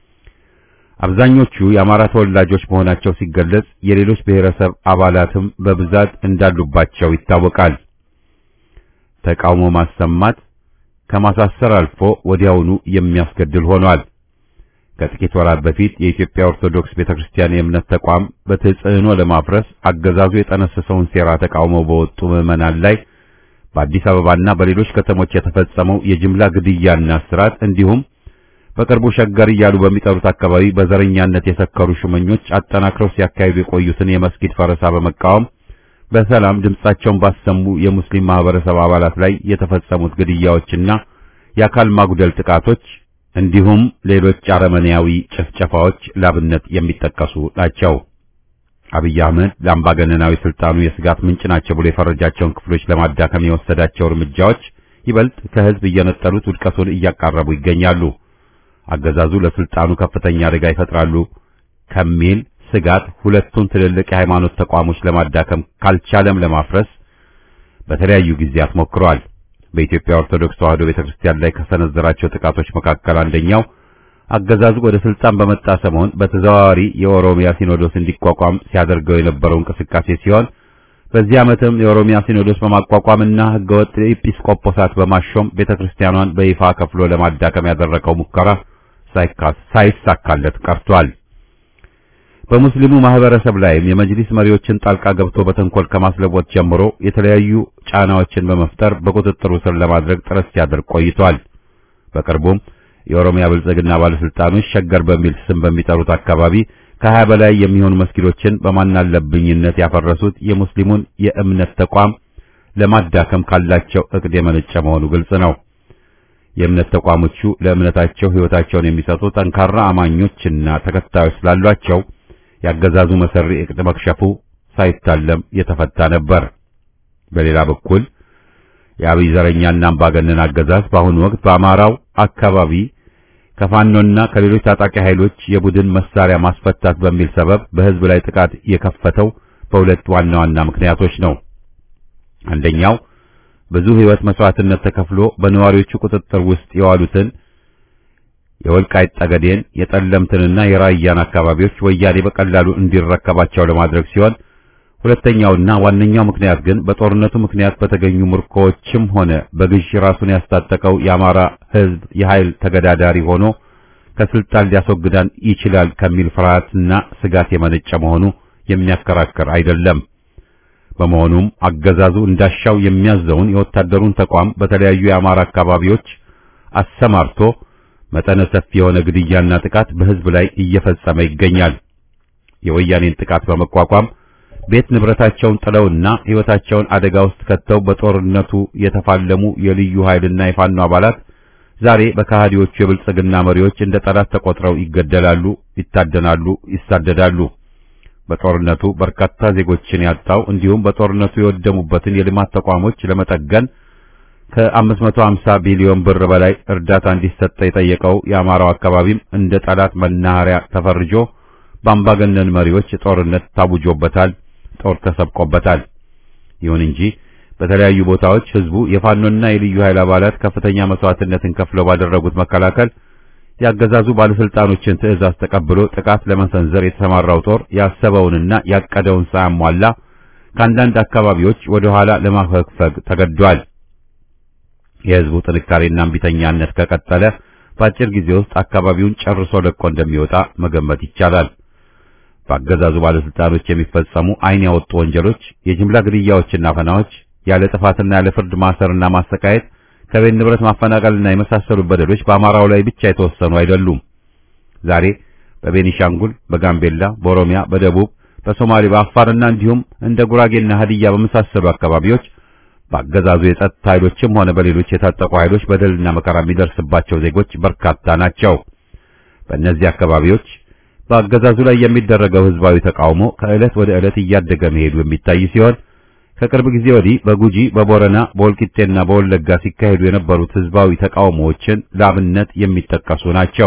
አብዛኞቹ የአማራ ተወላጆች መሆናቸው ሲገለጽ የሌሎች ብሔረሰብ አባላትም በብዛት እንዳሉባቸው ይታወቃል። ተቃውሞ ማሰማት ከማሳሰር አልፎ ወዲያውኑ የሚያስገድል ሆኗል። ከጥቂት ወራት በፊት የኢትዮጵያ ኦርቶዶክስ ቤተክርስቲያን የእምነት ተቋም በተጽዕኖ ለማፍረስ አገዛዙ የጠነሰሰውን ሴራ ተቃውመው በወጡ ምዕመናን ላይ በአዲስ አበባና በሌሎች ከተሞች የተፈጸመው የጅምላ ግድያና እስራት እንዲሁም በቅርቡ ሸገር እያሉ በሚጠሩት አካባቢ በዘረኛነት የሰከሩ ሹመኞች አጠናክረው ሲያካሂዱ የቆዩትን የመስጊድ ፈረሳ በመቃወም በሰላም ድምጻቸውን ባሰሙ የሙስሊም ማህበረሰብ አባላት ላይ የተፈጸሙት ግድያዎችና የአካል ማጉደል ጥቃቶች እንዲሁም ሌሎች አረመኔያዊ ጭፍጨፋዎች ላብነት የሚጠቀሱ ናቸው። አብይ አህመድ ለአምባገነናዊ ስልጣኑ የስጋት ምንጭ ናቸው ብሎ የፈረጃቸውን ክፍሎች ለማዳከም የወሰዳቸው እርምጃዎች ይበልጥ ከህዝብ እየነጠሉት ውድቀቱን እያቃረቡ ይገኛሉ። አገዛዙ ለስልጣኑ ከፍተኛ አደጋ ይፈጥራሉ ከሚል ስጋት ሁለቱን ትልልቅ የሃይማኖት ተቋሞች ለማዳከም ካልቻለም ለማፍረስ በተለያዩ ጊዜያት ሞክሯል። በኢትዮጵያ ኦርቶዶክስ ተዋሕዶ ቤተክርስቲያን ላይ ከሰነዘራቸው ጥቃቶች መካከል አንደኛው አገዛዙ ወደ ስልጣን በመጣ ሰሞን በተዘዋዋሪ የኦሮሚያ ሲኖዶስ እንዲቋቋም ሲያደርገው የነበረው እንቅስቃሴ ሲሆን በዚህ ዓመትም የኦሮሚያ ሲኖዶስ በማቋቋምና ህገወጥ ኤጲስቆጶሳት በማሾም ቤተክርስቲያኗን በይፋ ከፍሎ ለማዳከም ያደረገው ሙከራ ሳይሳካለት ቀርቷል። በሙስሊሙ ማህበረሰብ ላይም የመጅሊስ መሪዎችን ጣልቃ ገብቶ በተንኮል ከማስለወጥ ጀምሮ የተለያዩ ጫናዎችን በመፍጠር በቁጥጥሩ ስር ለማድረግ ጥረት ሲያደርግ ቆይቷል። በቅርቡም የኦሮሚያ ብልጽግና ባለስልጣኖች ሸገር በሚል ስም በሚጠሩት አካባቢ ከሀያ በላይ የሚሆኑ መስጊዶችን በማናለብኝነት ያፈረሱት የሙስሊሙን የእምነት ተቋም ለማዳከም ካላቸው እቅድ የመነጨ መሆኑ ግልጽ ነው። የእምነት ተቋሞቹ ለእምነታቸው ሕይወታቸውን የሚሰጡ ጠንካራ አማኞችና ተከታዮች ስላሏቸው ያገዛዙ መሰሪ እቅድ መክሸፉ ሳይታለም የተፈታ ነበር። በሌላ በኩል የአብይ ዘረኛና አምባገነን አገዛዝ በአሁኑ ወቅት በአማራው አካባቢ ከፋኖና ከሌሎች ታጣቂ ኃይሎች የቡድን መሳሪያ ማስፈታት በሚል ሰበብ በሕዝብ ላይ ጥቃት የከፈተው በሁለት ዋና ዋና ምክንያቶች ነው። አንደኛው ብዙ ሕይወት መስዋዕትነት ተከፍሎ በነዋሪዎቹ ቁጥጥር ውስጥ የዋሉትን የወልቃይት ጠገዴን፣ የጠለምትንና የራያን አካባቢዎች ወያኔ በቀላሉ እንዲረከባቸው ለማድረግ ሲሆን ሁለተኛውና ዋነኛው ምክንያት ግን በጦርነቱ ምክንያት በተገኙ ምርኮዎችም ሆነ በግዥ ራሱን ያስታጠቀው የአማራ ሕዝብ የኃይል ተገዳዳሪ ሆኖ ከስልጣን ሊያስወግዳን ይችላል ከሚል ፍርሃትና ስጋት የመነጨ መሆኑ የሚያከራክር አይደለም። በመሆኑም አገዛዙ እንዳሻው የሚያዘውን የወታደሩን ተቋም በተለያዩ የአማራ አካባቢዎች አሰማርቶ መጠነ ሰፊ የሆነ ግድያና ጥቃት በሕዝብ ላይ እየፈጸመ ይገኛል። የወያኔን ጥቃት በመቋቋም ቤት ንብረታቸውን ጥለውና ሕይወታቸውን አደጋ ውስጥ ከተው በጦርነቱ የተፋለሙ የልዩ ኃይልና የፋኖ አባላት ዛሬ በከሃዲዎቹ የብልጽግና መሪዎች እንደ ጠላት ተቆጥረው ይገደላሉ፣ ይታደናሉ፣ ይሳደዳሉ። በጦርነቱ በርካታ ዜጎችን ያጣው እንዲሁም በጦርነቱ የወደሙበትን የልማት ተቋሞች ለመጠገን ከ550 ቢሊዮን ብር በላይ እርዳታ እንዲሰጠ የጠየቀው የአማራው አካባቢም እንደ ጠላት መናኸሪያ ተፈርጆ በአምባገነን መሪዎች ጦርነት ታውጆበታል፣ ጦር ተሰብቆበታል። ይሁን እንጂ በተለያዩ ቦታዎች ህዝቡ የፋኖና የልዩ ኃይል አባላት ከፍተኛ መስዋዕትነትን ከፍለው ባደረጉት መከላከል ያገዛዙ ባለስልጣኖችን ትዕዛዝ ተቀብሎ ጥቃት ለመሰንዘር የተሰማራው ጦር ያሰበውንና ያቀደውን ሳያሟላ ከአንዳንድ አካባቢዎች ወደ ኋላ ለማፈግፈግ ተገዷል። የህዝቡ ጥንካሬና እምቢተኛነት ከቀጠለ በአጭር ጊዜ ውስጥ አካባቢውን ጨርሶ ለቆ እንደሚወጣ መገመት ይቻላል። በአገዛዙ ባለስልጣኖች የሚፈጸሙ ዓይን ያወጡ ወንጀሎች፣ የጅምላ ግድያዎችና ፈናዎች፣ ያለ ጥፋትና ያለ ፍርድ ማሰርና ማሰቃየት ከቤት ንብረት ማፈናቀልና የመሳሰሉ በደሎች በአማራው ላይ ብቻ የተወሰኑ አይደሉም። ዛሬ በቤኒሻንጉል፣ በጋምቤላ፣ በኦሮሚያ፣ በደቡብ፣ በሶማሌ፣ በአፋርና እንዲሁም እንደ ጉራጌና ሀዲያ በመሳሰሉ አካባቢዎች በአገዛዙ የጸጥታ ኃይሎችም ሆነ በሌሎች የታጠቁ ኃይሎች በደልና መከራ የሚደርስባቸው ዜጎች በርካታ ናቸው። በእነዚህ አካባቢዎች በአገዛዙ ላይ የሚደረገው ህዝባዊ ተቃውሞ ከዕለት ወደ ዕለት እያደገ መሄዱ የሚታይ ሲሆን ከቅርብ ጊዜ ወዲህ በጉጂ፣ በቦረና፣ በወልቂጤና በወለጋ ሲካሄዱ የነበሩት ህዝባዊ ተቃውሞዎችን ለአብነት የሚጠቀሱ ናቸው።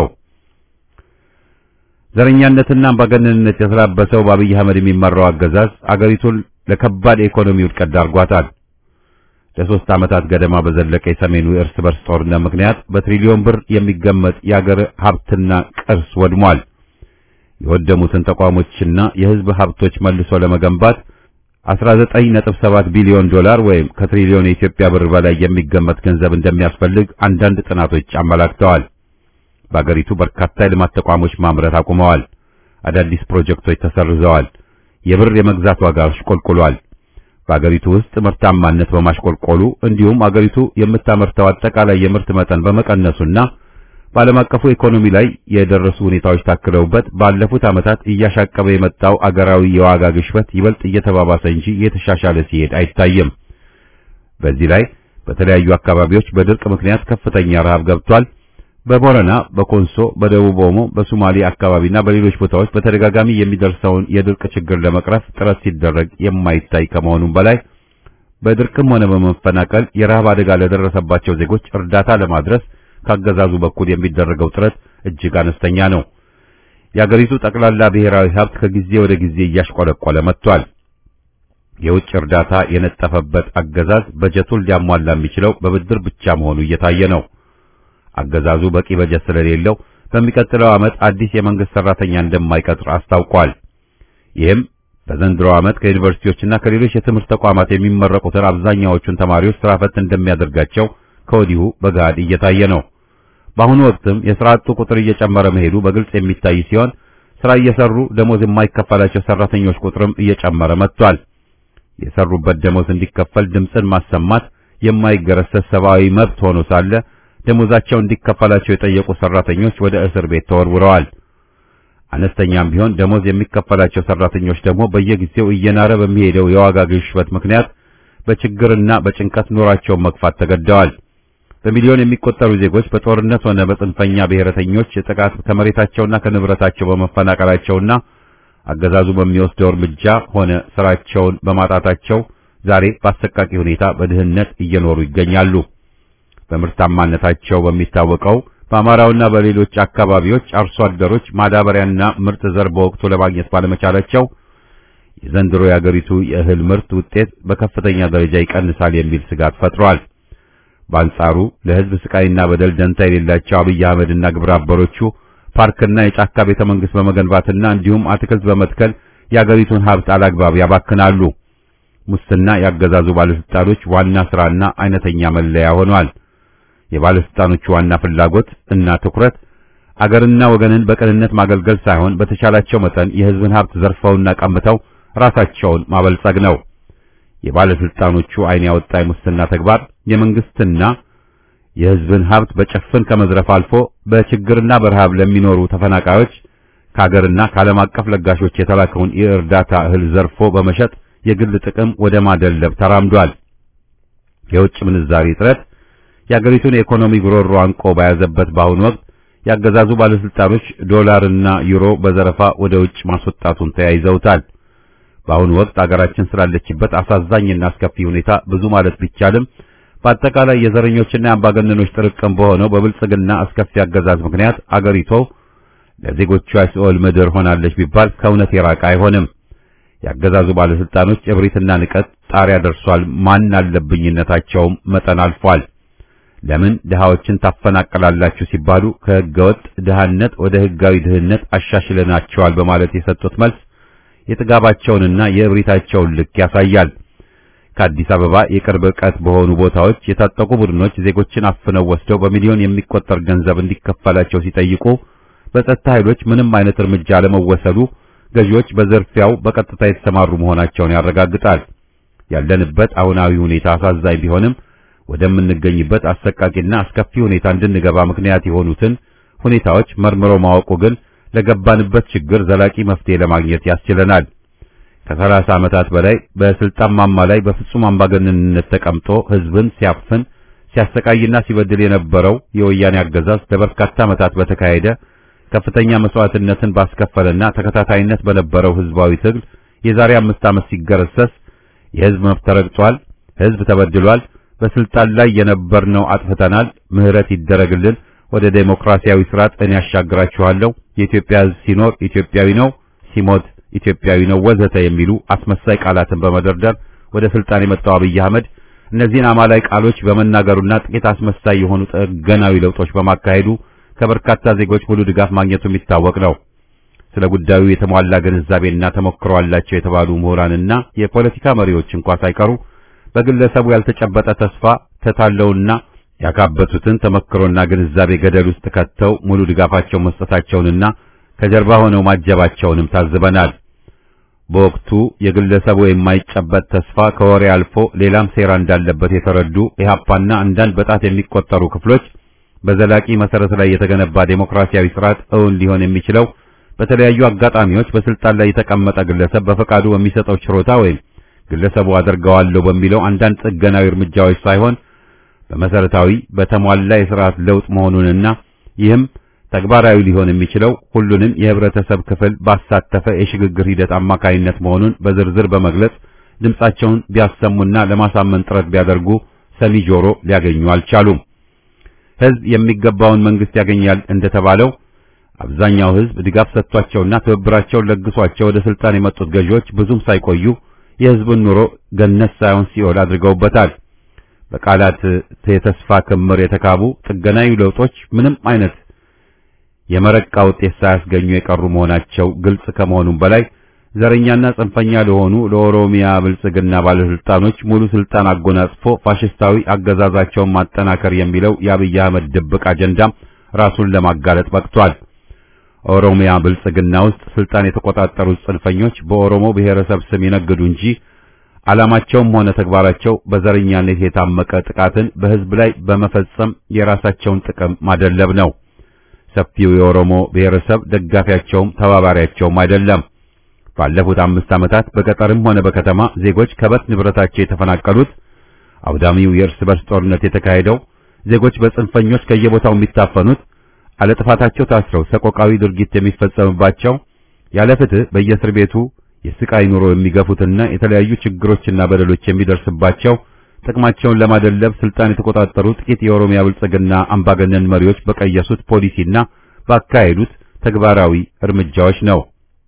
ዘረኛነትና አምባገነንነት የተላበሰው በአብይ አህመድ የሚመራው አገዛዝ አገሪቱን ለከባድ የኢኮኖሚ ውድቀት ዳርጓታል። ለሶስት ዓመታት ገደማ በዘለቀ የሰሜኑ የእርስ በርስ ጦርነት ምክንያት በትሪሊዮን ብር የሚገመት የአገር ሀብትና ቅርስ ወድሟል። የወደሙትን ተቋሞችና የህዝብ ሀብቶች መልሶ ለመገንባት 19.7 ቢሊዮን ዶላር ወይም ከትሪሊዮን የኢትዮጵያ ብር በላይ የሚገመት ገንዘብ እንደሚያስፈልግ አንዳንድ ጥናቶች አመላክተዋል። በአገሪቱ በርካታ የልማት ተቋሞች ማምረት አቁመዋል። አዳዲስ ፕሮጀክቶች ተሰርዘዋል። የብር የመግዛት ዋጋ አሽቆልቁሏል። በአገሪቱ ውስጥ ምርታማነት በማሽቆልቆሉ እንዲሁም አገሪቱ የምታመርተው አጠቃላይ የምርት መጠን በመቀነሱና በዓለም አቀፉ ኢኮኖሚ ላይ የደረሱ ሁኔታዎች ታክለውበት ባለፉት ዓመታት እያሻቀበ የመጣው አገራዊ የዋጋ ግሽበት ይበልጥ እየተባባሰ እንጂ እየተሻሻለ ሲሄድ አይታይም። በዚህ ላይ በተለያዩ አካባቢዎች በድርቅ ምክንያት ከፍተኛ ረሃብ ገብቷል። በቦረና፣ በኮንሶ፣ በደቡብ ኦሞ፣ በሶማሌ አካባቢና በሌሎች ቦታዎች በተደጋጋሚ የሚደርሰውን የድርቅ ችግር ለመቅረፍ ጥረት ሲደረግ የማይታይ ከመሆኑም በላይ በድርቅም ሆነ በመፈናቀል የረሃብ አደጋ ለደረሰባቸው ዜጎች እርዳታ ለማድረስ ካገዛዙ በኩል የሚደረገው ጥረት እጅግ አነስተኛ ነው። የአገሪቱ ጠቅላላ ብሔራዊ ሀብት ከጊዜ ወደ ጊዜ እያሽቆለቆለ መጥቷል። የውጭ እርዳታ የነጠፈበት አገዛዝ በጀቱን ሊያሟላ የሚችለው በብድር ብቻ መሆኑ እየታየ ነው። አገዛዙ በቂ በጀት ስለሌለው በሚቀጥለው ዓመት አዲስ የመንግስት ሰራተኛ እንደማይቀጥር አስታውቋል። ይህም በዘንድሮ ዓመት ከዩኒቨርሲቲዎችና ከሌሎች የትምህርት ተቋማት የሚመረቁትን አብዛኛዎቹን ተማሪዎች ስራ ፈት እንደሚያደርጋቸው ከወዲሁ በገሃድ እየታየ ነው። በአሁኑ ወቅትም የሥራ አጡ ቁጥር እየጨመረ መሄዱ በግልጽ የሚታይ ሲሆን ስራ እየሰሩ ደሞዝ የማይከፈላቸው ሰራተኞች ቁጥርም እየጨመረ መጥቷል። የሰሩበት ደሞዝ እንዲከፈል ድምፅን ማሰማት የማይገረሰስ ሰብአዊ መብት ሆኖ ሳለ ደሞዛቸው እንዲከፈላቸው የጠየቁ ሰራተኞች ወደ እስር ቤት ተወርውረዋል። አነስተኛም ቢሆን ደሞዝ የሚከፈላቸው ሰራተኞች ደግሞ በየጊዜው እየናረ በሚሄደው የዋጋ ግሽበት ምክንያት በችግርና በጭንቀት ኑሯቸውን መግፋት ተገደዋል። በሚሊዮን የሚቆጠሩ ዜጎች በጦርነት ሆነ በጽንፈኛ ብሔረተኞች ጥቃት ከመሬታቸውና ከንብረታቸው በመፈናቀላቸውና አገዛዙ በሚወስደው እርምጃ ሆነ ስራቸውን በማጣታቸው ዛሬ በአሰቃቂ ሁኔታ በድህነት እየኖሩ ይገኛሉ። በምርታማነታቸው በሚታወቀው በአማራውና በሌሎች አካባቢዎች አርሶ አደሮች ማዳበሪያና ምርጥ ዘር በወቅቱ ለማግኘት ባለመቻላቸው የዘንድሮ የአገሪቱ የእህል ምርት ውጤት በከፍተኛ ደረጃ ይቀንሳል የሚል ስጋት ፈጥሯል። በአንጻሩ ለሕዝብ ስቃይና በደል ደንታ የሌላቸው አብይ አህመድና ግብረ አበሮቹ ፓርክና የጫካ ቤተ መንግስት በመገንባትና እንዲሁም አትክልት በመትከል የአገሪቱን ሀብት አላግባብ ያባክናሉ። ሙስና ያገዛዙ ባለስልጣኖች ዋና ስራና አይነተኛ መለያ ሆኗል። የባለስልጣኖቹ ዋና ፍላጎት እና ትኩረት አገርና ወገንን በቅንነት ማገልገል ሳይሆን በተቻላቸው መጠን የሕዝብን ሀብት ዘርፈውና ቀምተው ራሳቸውን ማበልጸግ ነው። የባለስልጣኖቹ ዓይን ያወጣ የሙስና ተግባር የመንግስትና የሕዝብን ሀብት በጭፍን ከመዝረፍ አልፎ በችግርና በረሃብ ለሚኖሩ ተፈናቃዮች ከሀገርና ከዓለም አቀፍ ለጋሾች የተላከውን የእርዳታ እህል ዘርፎ በመሸጥ የግል ጥቅም ወደ ማደለብ ተራምዷል። የውጭ ምንዛሪ እጥረት የአገሪቱን የኢኮኖሚ ጉሮሮ አንቆ በያዘበት በአሁኑ ወቅት ያገዛዙ ባለስልጣኖች ዶላርና ዩሮ በዘረፋ ወደ ውጭ ማስወጣቱን ተያይዘውታል። በአሁኑ ወቅት አገራችን ስላለችበት አሳዛኝና አስከፊ ሁኔታ ብዙ ማለት ቢቻልም በአጠቃላይ የዘረኞችና የአምባገነኖች ጥርቅም በሆነው በብልጽግና አስከፊ አገዛዝ ምክንያት አገሪቱ ለዜጎቿ የሲኦል ምድር ሆናለች ቢባል ከእውነት የራቀ አይሆንም። ያገዛዙ ባለስልጣኖች እብሪትና ንቀት ጣሪያ ደርሷል። ማን አለብኝነታቸውም መጠን አልፏል። ለምን ድሃዎችን ታፈናቀላላችሁ ሲባሉ ከህገወጥ ድሃነት ወደ ህጋዊ ድህነት አሻሽለናቸዋል በማለት የሰጡት መልስ የጥጋባቸውንና የእብሪታቸውን ልክ ያሳያል። ከአዲስ አበባ የቅርብ ርቀት በሆኑ ቦታዎች የታጠቁ ቡድኖች ዜጎችን አፍነው ወስደው በሚሊዮን የሚቆጠር ገንዘብ እንዲከፈላቸው ሲጠይቁ በጸጥታ ኃይሎች ምንም አይነት እርምጃ አለመወሰዱ ገዢዎች በዝርፊያው በቀጥታ የተሰማሩ መሆናቸውን ያረጋግጣል። ያለንበት አሁናዊ ሁኔታ አሳዛኝ ቢሆንም ወደምንገኝበት አሰቃቂና አስከፊ ሁኔታ እንድንገባ ምክንያት የሆኑትን ሁኔታዎች መርምሮ ማወቁ ግን ለገባንበት ችግር ዘላቂ መፍትሄ ለማግኘት ያስችለናል። ከሰላሳ ዓመታት በላይ በስልጣን ማማ ላይ በፍጹም አምባገነንነት ተቀምጦ ህዝብን ሲያፍን ሲያሰቃይና ሲበድል የነበረው የወያኔ አገዛዝ ለበርካታ ዓመታት በተካሄደ ከፍተኛ መስዋዕትነትን ባስከፈለና ተከታታይነት በነበረው ህዝባዊ ትግል የዛሬ አምስት ዓመት ሲገረሰስ የህዝብ መብት ተረግጧል፣ ህዝብ ተበድሏል፣ በስልጣን ላይ የነበርነው አጥፍተናል፣ ምህረት ይደረግልን፣ ወደ ዴሞክራሲያዊ ስርዓት እኔ ያሻግራችኋለሁ፣ የኢትዮጵያ ህዝብ ሲኖር ኢትዮጵያዊ ነው፣ ሲሞት ኢትዮጵያዊ ነው ወዘተ የሚሉ አስመሳይ ቃላትን በመደርደር ወደ ስልጣን የመጣው አብይ አህመድ እነዚህን አማላይ ቃሎች በመናገሩና ጥቂት አስመሳይ የሆኑ ጥገናዊ ለውጦች በማካሄዱ ከበርካታ ዜጎች ሙሉ ድጋፍ ማግኘቱ የሚታወቅ ነው። ስለ ጉዳዩ የተሟላ ግንዛቤና ተሞክሮ አላቸው የተባሉ ምሁራንና የፖለቲካ መሪዎች እንኳ ሳይቀሩ በግለሰቡ ያልተጨበጠ ተስፋ ተታለውና ያካበቱትን ተሞክሮና ግንዛቤ ገደል ውስጥ ከተው ሙሉ ድጋፋቸው መስጠታቸውንና ከጀርባ ሆነው ማጀባቸውንም ታዝበናል። በወቅቱ የግለሰቡ የማይጨበጥ ተስፋ ከወሬ አልፎ ሌላም ሴራ እንዳለበት የተረዱ ኢህአፓና አንዳንድ በጣት የሚቆጠሩ ክፍሎች በዘላቂ መሰረት ላይ የተገነባ ዴሞክራሲያዊ ስርዓት እውን ሊሆን የሚችለው በተለያዩ አጋጣሚዎች በስልጣን ላይ የተቀመጠ ግለሰብ በፈቃዱ በሚሰጠው ችሮታ ወይም ግለሰቡ አደርገዋለሁ በሚለው አንዳንድ ጥገናዊ እርምጃዎች ሳይሆን በመሰረታዊ በተሟላ የስርዓት ለውጥ መሆኑንና ይህም ተግባራዊ ሊሆን የሚችለው ሁሉንም የህብረተሰብ ክፍል ባሳተፈ የሽግግር ሂደት አማካይነት መሆኑን በዝርዝር በመግለጽ ድምጻቸውን ቢያሰሙና ለማሳመን ጥረት ቢያደርጉ ሰሚ ጆሮ ሊያገኙ አልቻሉም። ህዝብ የሚገባውን መንግስት ያገኛል እንደተባለው አብዛኛው ህዝብ ድጋፍ ሰጥቷቸውና ትብብራቸውን ለግሷቸው ወደ ስልጣን የመጡት ገዢዎች ብዙም ሳይቆዩ የህዝብን ኑሮ ገነት ሳይሆን ሲኦል አድርገውበታል። በቃላት የተስፋ ክምር የተካቡ ጥገናዊ ለውጦች ምንም አይነት የመረቃ ውጤት ሳያስገኙ የቀሩ መሆናቸው ግልጽ ከመሆኑም በላይ ዘረኛና ጽንፈኛ ለሆኑ ለኦሮሚያ ብልጽግና ባለስልጣኖች ሙሉ ስልጣን አጎናጽፎ ፋሽስታዊ አገዛዛቸውን ማጠናከር የሚለው የአብይ አህመድ ድብቅ አጀንዳም ራሱን ለማጋለጥ በቅቷል። ኦሮሚያ ብልጽግና ውስጥ ስልጣን የተቆጣጠሩት ጽንፈኞች በኦሮሞ ብሔረሰብ ስም ይነግዱ እንጂ ዓላማቸውም ሆነ ተግባራቸው በዘረኛነት የታመቀ ጥቃትን በሕዝብ ላይ በመፈጸም የራሳቸውን ጥቅም ማደለብ ነው። ሰፊው የኦሮሞ ብሔረሰብ ደጋፊያቸውም ተባባሪያቸውም አይደለም። ባለፉት አምስት ዓመታት በገጠርም ሆነ በከተማ ዜጎች ከበት ንብረታቸው የተፈናቀሉት፣ አውዳሚው የእርስ በርስ ጦርነት የተካሄደው፣ ዜጎች በጽንፈኞች ከየቦታው የሚታፈኑት፣ አለጥፋታቸው ታስረው ሰቆቃዊ ድርጊት የሚፈጸምባቸው፣ ያለ ፍትህ በየእስር ቤቱ የስቃይ ኑሮ የሚገፉትና የተለያዩ ችግሮችና በደሎች የሚደርስባቸው ጥቅማቸውን ለማደለብ ስልጣን የተቆጣጠሩ ጥቂት የኦሮሚያ ብልጽግና አምባገነን መሪዎች በቀየሱት ፖሊሲና ባካሄዱት ተግባራዊ እርምጃዎች ነው።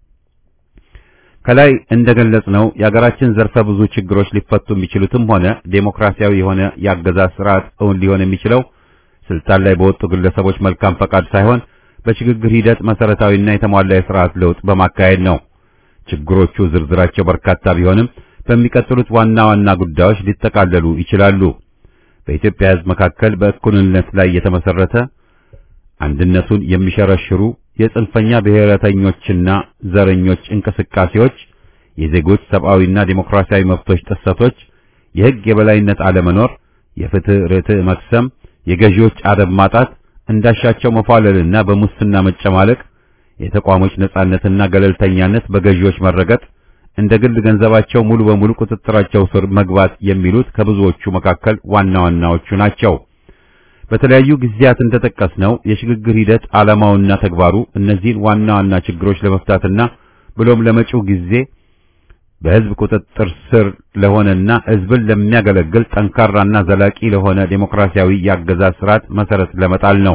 ከላይ እንደገለጽነው የሀገራችን ዘርፈ ብዙ ችግሮች ሊፈቱ የሚችሉትም ሆነ ዴሞክራሲያዊ የሆነ የአገዛዝ ስርዓት እውን ሊሆን የሚችለው ስልጣን ላይ በወጡ ግለሰቦች መልካም ፈቃድ ሳይሆን በሽግግር ሂደት መሰረታዊና የተሟላ የስርዓት ለውጥ በማካሄድ ነው። ችግሮቹ ዝርዝራቸው በርካታ ቢሆንም በሚቀጥሉት ዋና ዋና ጉዳዮች ሊጠቃለሉ ይችላሉ። በኢትዮጵያ ሕዝብ መካከል በእኩልነት ላይ የተመሰረተ አንድነቱን የሚሸረሽሩ የጽንፈኛ ብሔረተኞችና ዘረኞች እንቅስቃሴዎች፣ የዜጎች ሰብአዊና ዴሞክራሲያዊ መብቶች ጥሰቶች፣ የሕግ የበላይነት አለመኖር፣ የፍትህ ርትዕ መክሰም፣ የገዢዎች አደብ ማጣት፣ እንዳሻቸው መፏለልና በሙስና መጨማለቅ፣ የተቋሞች ነጻነትና ገለልተኛነት በገዢዎች መረገጥ፣ እንደ ግል ገንዘባቸው ሙሉ በሙሉ ቁጥጥራቸው ስር መግባት የሚሉት ከብዙዎቹ መካከል ዋና ዋናዎቹ ናቸው። በተለያዩ ጊዜያት እንደጠቀስነው የሽግግር ሂደት ዓላማውና ተግባሩ እነዚህን ዋና ዋና ችግሮች ለመፍታትና ብሎም ለመጪው ጊዜ በሕዝብ ቁጥጥር ስር ለሆነና ሕዝብን ለሚያገለግል ጠንካራና ዘላቂ ለሆነ ዴሞክራሲያዊ የአገዛዝ ስርዓት መሰረት ለመጣል ነው።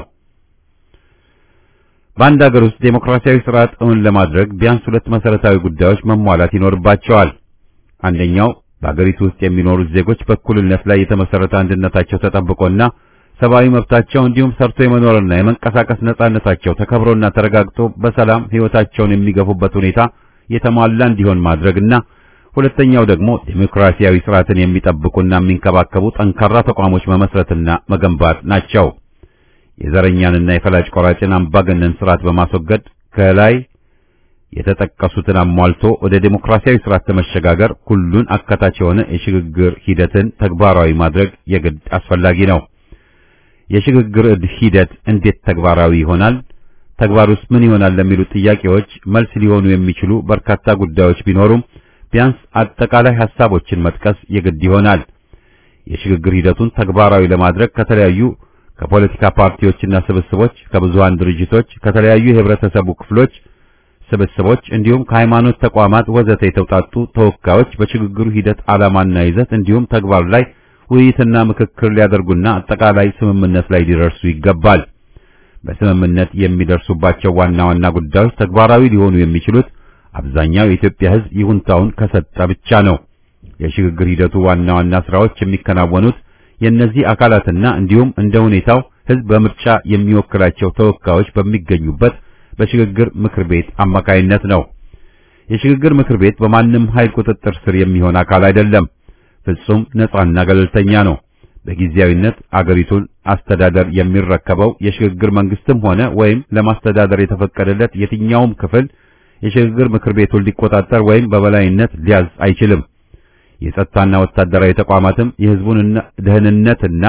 በአንድ ሀገር ውስጥ ዴሞክራሲያዊ ስርዓት እውን ለማድረግ ቢያንስ ሁለት መሰረታዊ ጉዳዮች መሟላት ይኖርባቸዋል። አንደኛው በአገሪቱ ውስጥ የሚኖሩት ዜጎች በእኩልነት ላይ የተመሰረተ አንድነታቸው ተጠብቆና ሰብአዊ መብታቸው እንዲሁም ሰርቶ የመኖርና የመንቀሳቀስ ነጻነታቸው ተከብሮና ተረጋግጦ በሰላም ሕይወታቸውን የሚገፉበት ሁኔታ የተሟላ እንዲሆን ማድረግና ሁለተኛው ደግሞ ዴሞክራሲያዊ ስርዓትን የሚጠብቁና የሚንከባከቡ ጠንካራ ተቋሞች መመስረትና መገንባት ናቸው። የዘረኛንና የፈላጭ ቆራጭን አምባገነን ስርዓት በማስወገድ ከላይ የተጠቀሱትን አሟልቶ ወደ ዴሞክራሲያዊ ስርዓት ለመሸጋገር ሁሉን አካታች የሆነ የሽግግር ሂደትን ተግባራዊ ማድረግ የግድ አስፈላጊ ነው። የሽግግር ሂደት እንዴት ተግባራዊ ይሆናል? ተግባሩስ ምን ይሆናል? ለሚሉት ጥያቄዎች መልስ ሊሆኑ የሚችሉ በርካታ ጉዳዮች ቢኖሩም ቢያንስ አጠቃላይ ሐሳቦችን መጥቀስ የግድ ይሆናል። የሽግግር ሂደቱን ተግባራዊ ለማድረግ ከተለያዩ ከፖለቲካ ፓርቲዎችና ስብስቦች፣ ከብዙሃን ድርጅቶች፣ ከተለያዩ የህብረተሰቡ ክፍሎች ስብስቦች እንዲሁም ከሃይማኖት ተቋማት ወዘተ የተውጣጡ ተወካዮች በሽግግሩ ሂደት ዓላማና ይዘት እንዲሁም ተግባር ላይ ውይይትና ምክክር ሊያደርጉና አጠቃላይ ስምምነት ላይ ሊደርሱ ይገባል። በስምምነት የሚደርሱባቸው ዋና ዋና ጉዳዮች ተግባራዊ ሊሆኑ የሚችሉት አብዛኛው የኢትዮጵያ ሕዝብ ይሁንታውን ከሰጠ ብቻ ነው። የሽግግር ሂደቱ ዋና ዋና ስራዎች የሚከናወኑት የእነዚህ አካላትና እንዲሁም እንደ ሁኔታው ሕዝብ በምርጫ የሚወክላቸው ተወካዮች በሚገኙበት በሽግግር ምክር ቤት አማካይነት ነው። የሽግግር ምክር ቤት በማንም ኃይል ቁጥጥር ስር የሚሆን አካል አይደለም። ፍጹም ነጻና ገለልተኛ ነው። በጊዜያዊነት አገሪቱን አስተዳደር የሚረከበው የሽግግር መንግስትም ሆነ ወይም ለማስተዳደር የተፈቀደለት የትኛውም ክፍል የሽግግር ምክር ቤቱን ሊቆጣጠር ወይም በበላይነት ሊያዝ አይችልም። የጸጥታና ወታደራዊ ተቋማትም የህዝቡን ደህንነትና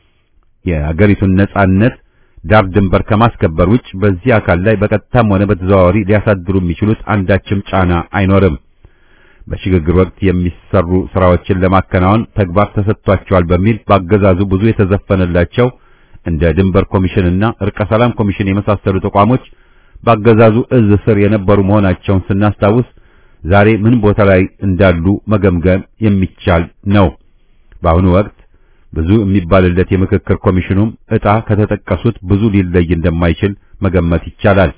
የአገሪቱን ነጻነት ዳር ድንበር ከማስከበር ውጭ በዚህ አካል ላይ በቀጥታም ሆነ በተዘዋዋሪ ሊያሳድሩ የሚችሉት አንዳችም ጫና አይኖርም። በሽግግር ወቅት የሚሰሩ ስራዎችን ለማከናወን ተግባር ተሰጥቷቸዋል በሚል በአገዛዙ ብዙ የተዘፈነላቸው እንደ ድንበር ኮሚሽንና እርቀ ሰላም ኮሚሽን የመሳሰሉ ተቋሞች በአገዛዙ እዝ ስር የነበሩ መሆናቸውን ስናስታውስ ዛሬ ምን ቦታ ላይ እንዳሉ መገምገም የሚቻል ነው። በአሁኑ ወቅት ብዙ የሚባልለት የምክክር ኮሚሽኑም ዕጣ ከተጠቀሱት ብዙ ሊለይ እንደማይችል መገመት ይቻላል።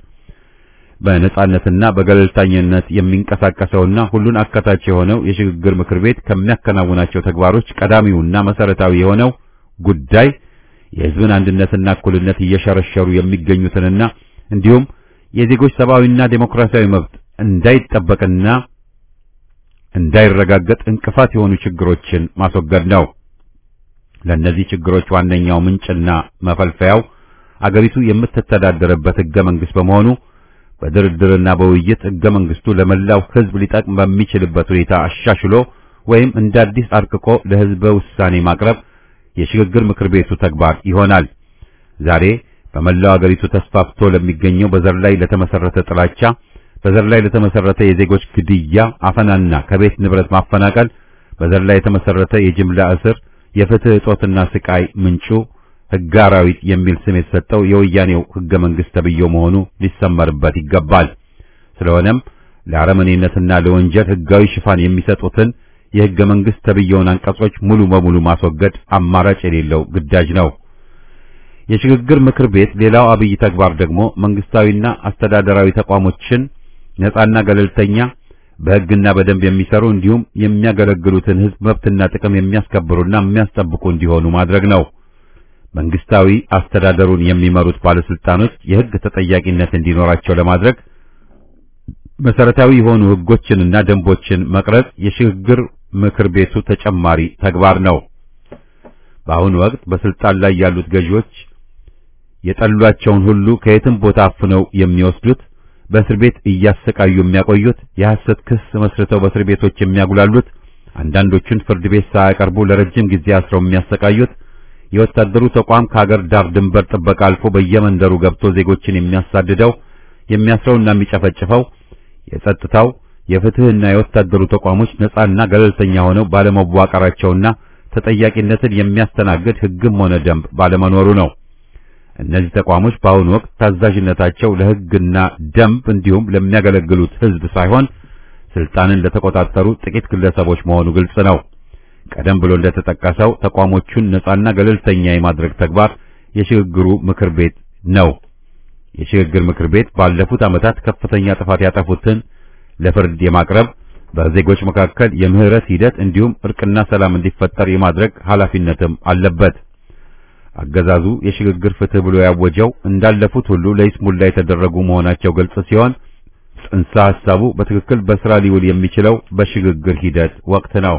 በነጻነትና በገለልተኝነት የሚንቀሳቀሰውና ሁሉን አካታች የሆነው የሽግግር ምክር ቤት ከሚያከናውናቸው ተግባሮች ቀዳሚውና መሰረታዊ የሆነው ጉዳይ የሕዝብን አንድነትና እኩልነት እየሸረሸሩ የሚገኙትንና እንዲሁም የዜጎች ሰብአዊና ዴሞክራሲያዊ መብት እንዳይጠበቅና እንዳይረጋገጥ እንቅፋት የሆኑ ችግሮችን ማስወገድ ነው። ለእነዚህ ችግሮች ዋነኛው ምንጭና መፈልፈያው አገሪቱ የምትተዳደርበት ሕገ መንግሥት በመሆኑ በድርድርና በውይይት ሕገ መንግስቱ ለመላው ሕዝብ ሊጠቅም በሚችልበት ሁኔታ አሻሽሎ ወይም እንደ አዲስ አርቅቆ ለሕዝበ ውሳኔ ማቅረብ የሽግግር ምክር ቤቱ ተግባር ይሆናል። ዛሬ በመላው አገሪቱ ተስፋፍቶ ለሚገኘው በዘር ላይ ለተመሰረተ ጥላቻ፣ በዘር ላይ ለተመሰረተ የዜጎች ግድያ፣ አፈናና ከቤት ንብረት ማፈናቀል፣ በዘር ላይ የተመሰረተ የጅምላ እስር፣ የፍትህ እጦትና ስቃይ ምንጩ ሕገ አራዊት የሚል ስም የተሰጠው የወያኔው ሕገ መንግስት ተብዬው መሆኑ ሊሰመርበት ይገባል። ስለሆነም ለአረመኔነትና ለወንጀል ሕጋዊ ሽፋን የሚሰጡትን የሕገ መንግስት ተብዬውን አንቀጾች ሙሉ በሙሉ ማስወገድ አማራጭ የሌለው ግዳጅ ነው። የሽግግር ምክር ቤት ሌላው አብይ ተግባር ደግሞ መንግስታዊና አስተዳደራዊ ተቋሞችን ነጻና ገለልተኛ በሕግና በደንብ የሚሰሩ እንዲሁም የሚያገለግሉትን ሕዝብ መብትና ጥቅም የሚያስከብሩና የሚያስጠብቁ እንዲሆኑ ማድረግ ነው። መንግስታዊ አስተዳደሩን የሚመሩት ባለስልጣኖች የሕግ ተጠያቂነት እንዲኖራቸው ለማድረግ መሰረታዊ የሆኑ ሕጎችንና ደንቦችን መቅረጽ የሽግግር ምክር ቤቱ ተጨማሪ ተግባር ነው። በአሁኑ ወቅት በስልጣን ላይ ያሉት ገዢዎች የጠሏቸውን ሁሉ ከየትም ቦታ አፍነው የሚወስዱት፣ በእስር ቤት እያሰቃዩ የሚያቆዩት፣ የሐሰት ክስ መስርተው በእስር ቤቶች የሚያጉላሉት፣ አንዳንዶቹን ፍርድ ቤት ሳያቀርቡ ለረጅም ጊዜ አስረው የሚያሰቃዩት፣ የወታደሩ ተቋም ከሀገር ዳር ድንበር ጥበቃ አልፎ በየመንደሩ ገብቶ ዜጎችን የሚያሳድደው የሚያስረውና የሚጨፈጭፈው የጸጥታው የፍትህና የወታደሩ ተቋሞች ነጻና ገለልተኛ ሆነው ባለመዋቀራቸውና ተጠያቂነትን የሚያስተናግድ ሕግም ሆነ ደንብ ባለመኖሩ ነው። እነዚህ ተቋሞች በአሁኑ ወቅት ታዛዥነታቸው ለሕግና ደንብ እንዲሁም ለሚያገለግሉት ሕዝብ ሳይሆን ስልጣንን ለተቆጣጠሩ ጥቂት ግለሰቦች መሆኑ ግልጽ ነው። ቀደም ብሎ እንደተጠቀሰው ተቋሞቹን ነጻና ገለልተኛ የማድረግ ተግባር የሽግግሩ ምክር ቤት ነው። የሽግግር ምክር ቤት ባለፉት ዓመታት ከፍተኛ ጥፋት ያጠፉትን ለፍርድ የማቅረብ በዜጎች መካከል የምህረት ሂደት እንዲሁም እርቅና ሰላም እንዲፈጠር የማድረግ ኃላፊነትም አለበት። አገዛዙ የሽግግር ፍትህ ብሎ ያወጀው እንዳለፉት ሁሉ ለይስሙላ የተደረጉ መሆናቸው ግልጽ ሲሆን ጽንሰ ሐሳቡ በትክክል በስራ ሊውል የሚችለው በሽግግር ሂደት ወቅት ነው።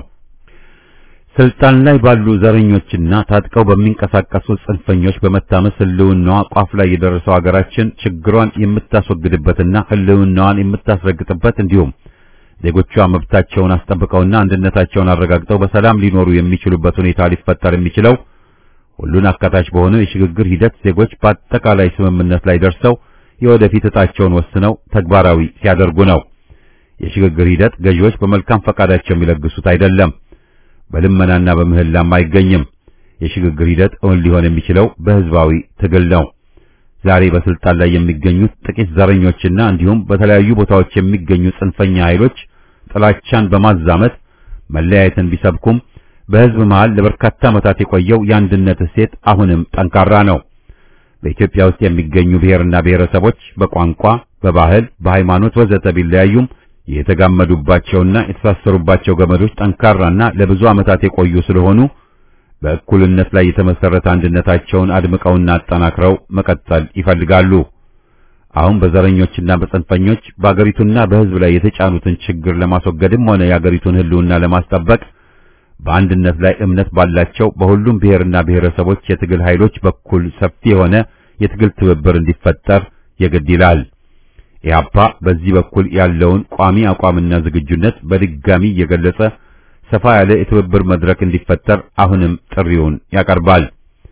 ስልጣን ላይ ባሉ ዘረኞችና ታጥቀው በሚንቀሳቀሱ ጽንፈኞች በመታመስ ህልውናዋ ቋፍ ላይ የደረሰው ሀገራችን ችግሯን የምታስወግድበትና ህልውናዋን የምታስረግጥበት እንዲሁም ዜጎቿ መብታቸውን አስጠብቀውና አንድነታቸውን አረጋግጠው በሰላም ሊኖሩ የሚችሉበት ሁኔታ ሊፈጠር የሚችለው ሁሉን አካታች በሆነው የሽግግር ሂደት ዜጎች በአጠቃላይ ስምምነት ላይ ደርሰው የወደፊት ዕጣቸውን ወስነው ተግባራዊ ሲያደርጉ ነው። የሽግግር ሂደት ገዢዎች በመልካም ፈቃዳቸው የሚለግሱት አይደለም። በልመናና በምህላም አይገኝም። የሽግግር ሂደት እውን ሊሆን የሚችለው በህዝባዊ ትግል ነው። ዛሬ በስልጣን ላይ የሚገኙት ጥቂት ዘረኞችና እንዲሁም በተለያዩ ቦታዎች የሚገኙ ጽንፈኛ ኃይሎች ጥላቻን በማዛመት መለያየትን ቢሰብኩም በህዝብ መሃል ለበርካታ ዓመታት የቆየው የአንድነት እሴት አሁንም ጠንካራ ነው። በኢትዮጵያ ውስጥ የሚገኙ ብሔርና ብሔረሰቦች በቋንቋ፣ በባህል፣ በሃይማኖት ወዘተ ቢለያዩም የተጋመዱባቸውና የተሳሰሩባቸው ገመዶች ጠንካራና ለብዙ ዓመታት የቆዩ ስለሆኑ በእኩልነት ላይ የተመሰረተ አንድነታቸውን አድምቀውና አጠናክረው መቀጠል ይፈልጋሉ። አሁን በዘረኞችና በጽንፈኞች በአገሪቱና በህዝብ ላይ የተጫኑትን ችግር ለማስወገድም ሆነ የአገሪቱን ህልውና ለማስጠበቅ በአንድነት ላይ እምነት ባላቸው በሁሉም ብሔርና ብሔረሰቦች የትግል ኃይሎች በኩል ሰፊ የሆነ የትግል ትብብር እንዲፈጠር የግድ ይላል። ኢህአፓ በዚህ በኩል ያለውን ቋሚ አቋምና ዝግጁነት በድጋሚ እየገለጸ ሰፋ ያለ የትብብር መድረክ እንዲፈጠር አሁንም ጥሪውን ያቀርባል።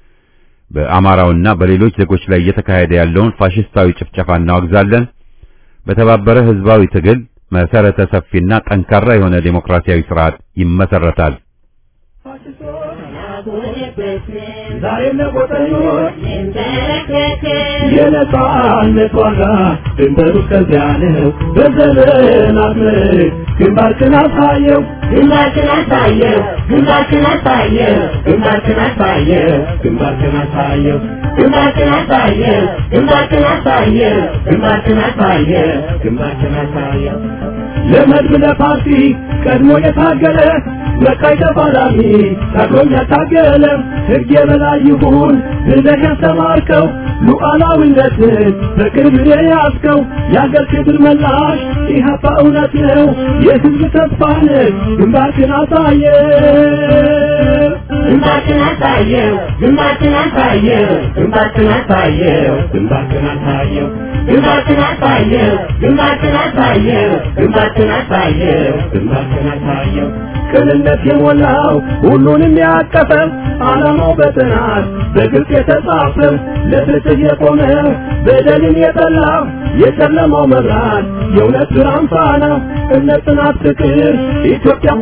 በአማራውና በሌሎች ዜጎች ላይ እየተካሄደ ያለውን ፋሽስታዊ ጭፍጨፋ እናወግዛለን። በተባበረ ህዝባዊ ትግል መሰረተ ሰፊና ጠንካራ የሆነ ዴሞክራሲያዊ ስርዓት ይመሰረታል። ዛሬም ለቆጠኞች የነጻነት ዋጋ ድንበሩ ከዚያ ነው። በዘመናት ምርክ ግንባርክን አሳየው ግንባርክን አሳየው ግንባርክን አሳየው ግንባርክን አሳየው ግንባርክን አሳየው ግንባርክን አሳየው ግንባርክን አሳየው ግንባርክን አሳየው ግንባርክን አሳየው ለመድብ ለፓርቲ ቀድሞ የታገለ መቃይ ተፋላሚ ታግሎም ያታገለ ሕግ የበላይ ይሁን ብለህ ያስተማርከው ሉዓላዊነትን በቅርብ የያዝከው የአገር ክብር መላሽ ኢህአፓ እውነት ነው የሕዝብ ተስፋ ነህ ግንባርክን አሳየ ግንባርክን አሳየው ግንባርክን አሳየው ግንባርክን አሳየው ግንባርክን አሳየው ግንባርክን አሳየው ግንባርክን አሳየው ግንባርክን አሳየው ግንባርክን አሳየው ቅንነት የሞላው ሁሉንም ያቀፈ ዓላማው በጥናት በግልጽ የተጻፈ ለፍትህ የቆመ በደልን የጠላ የጨለማው መብራት የእውነት ብርሃን ፋና እምነት፣ ጽናት፣ ፍቅር ኢትዮጵያ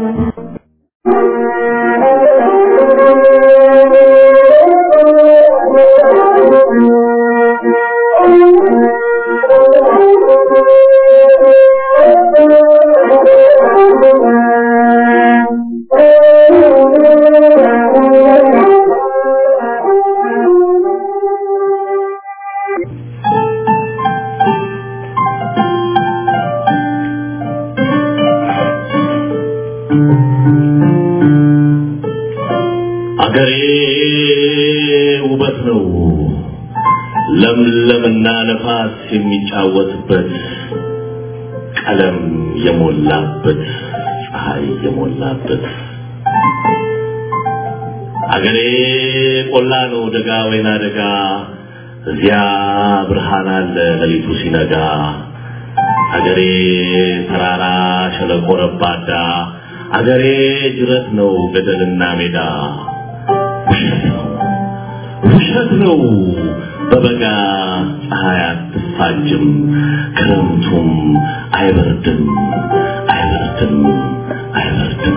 አገሬ ውበት ነው ለምለምና ነፋስ የሚጫወትበት ቀለም የሞላበት ፀሐይ የሞላበት አገሬ ቆላ ነው ደጋ ወይና ደጋ እዚያ ብርሃን አለ ሌሊቱ ሲነጋ አገሬ ተራራ ሸለቆ ረባዳ አገሬ ጅረት ነው ገደልና ሜዳ ውሸት ነው ውሸት ነው በበጋ ፀሐይ አትፋጅም ክረምቱም አይበርድም አይበርድም አይበርድም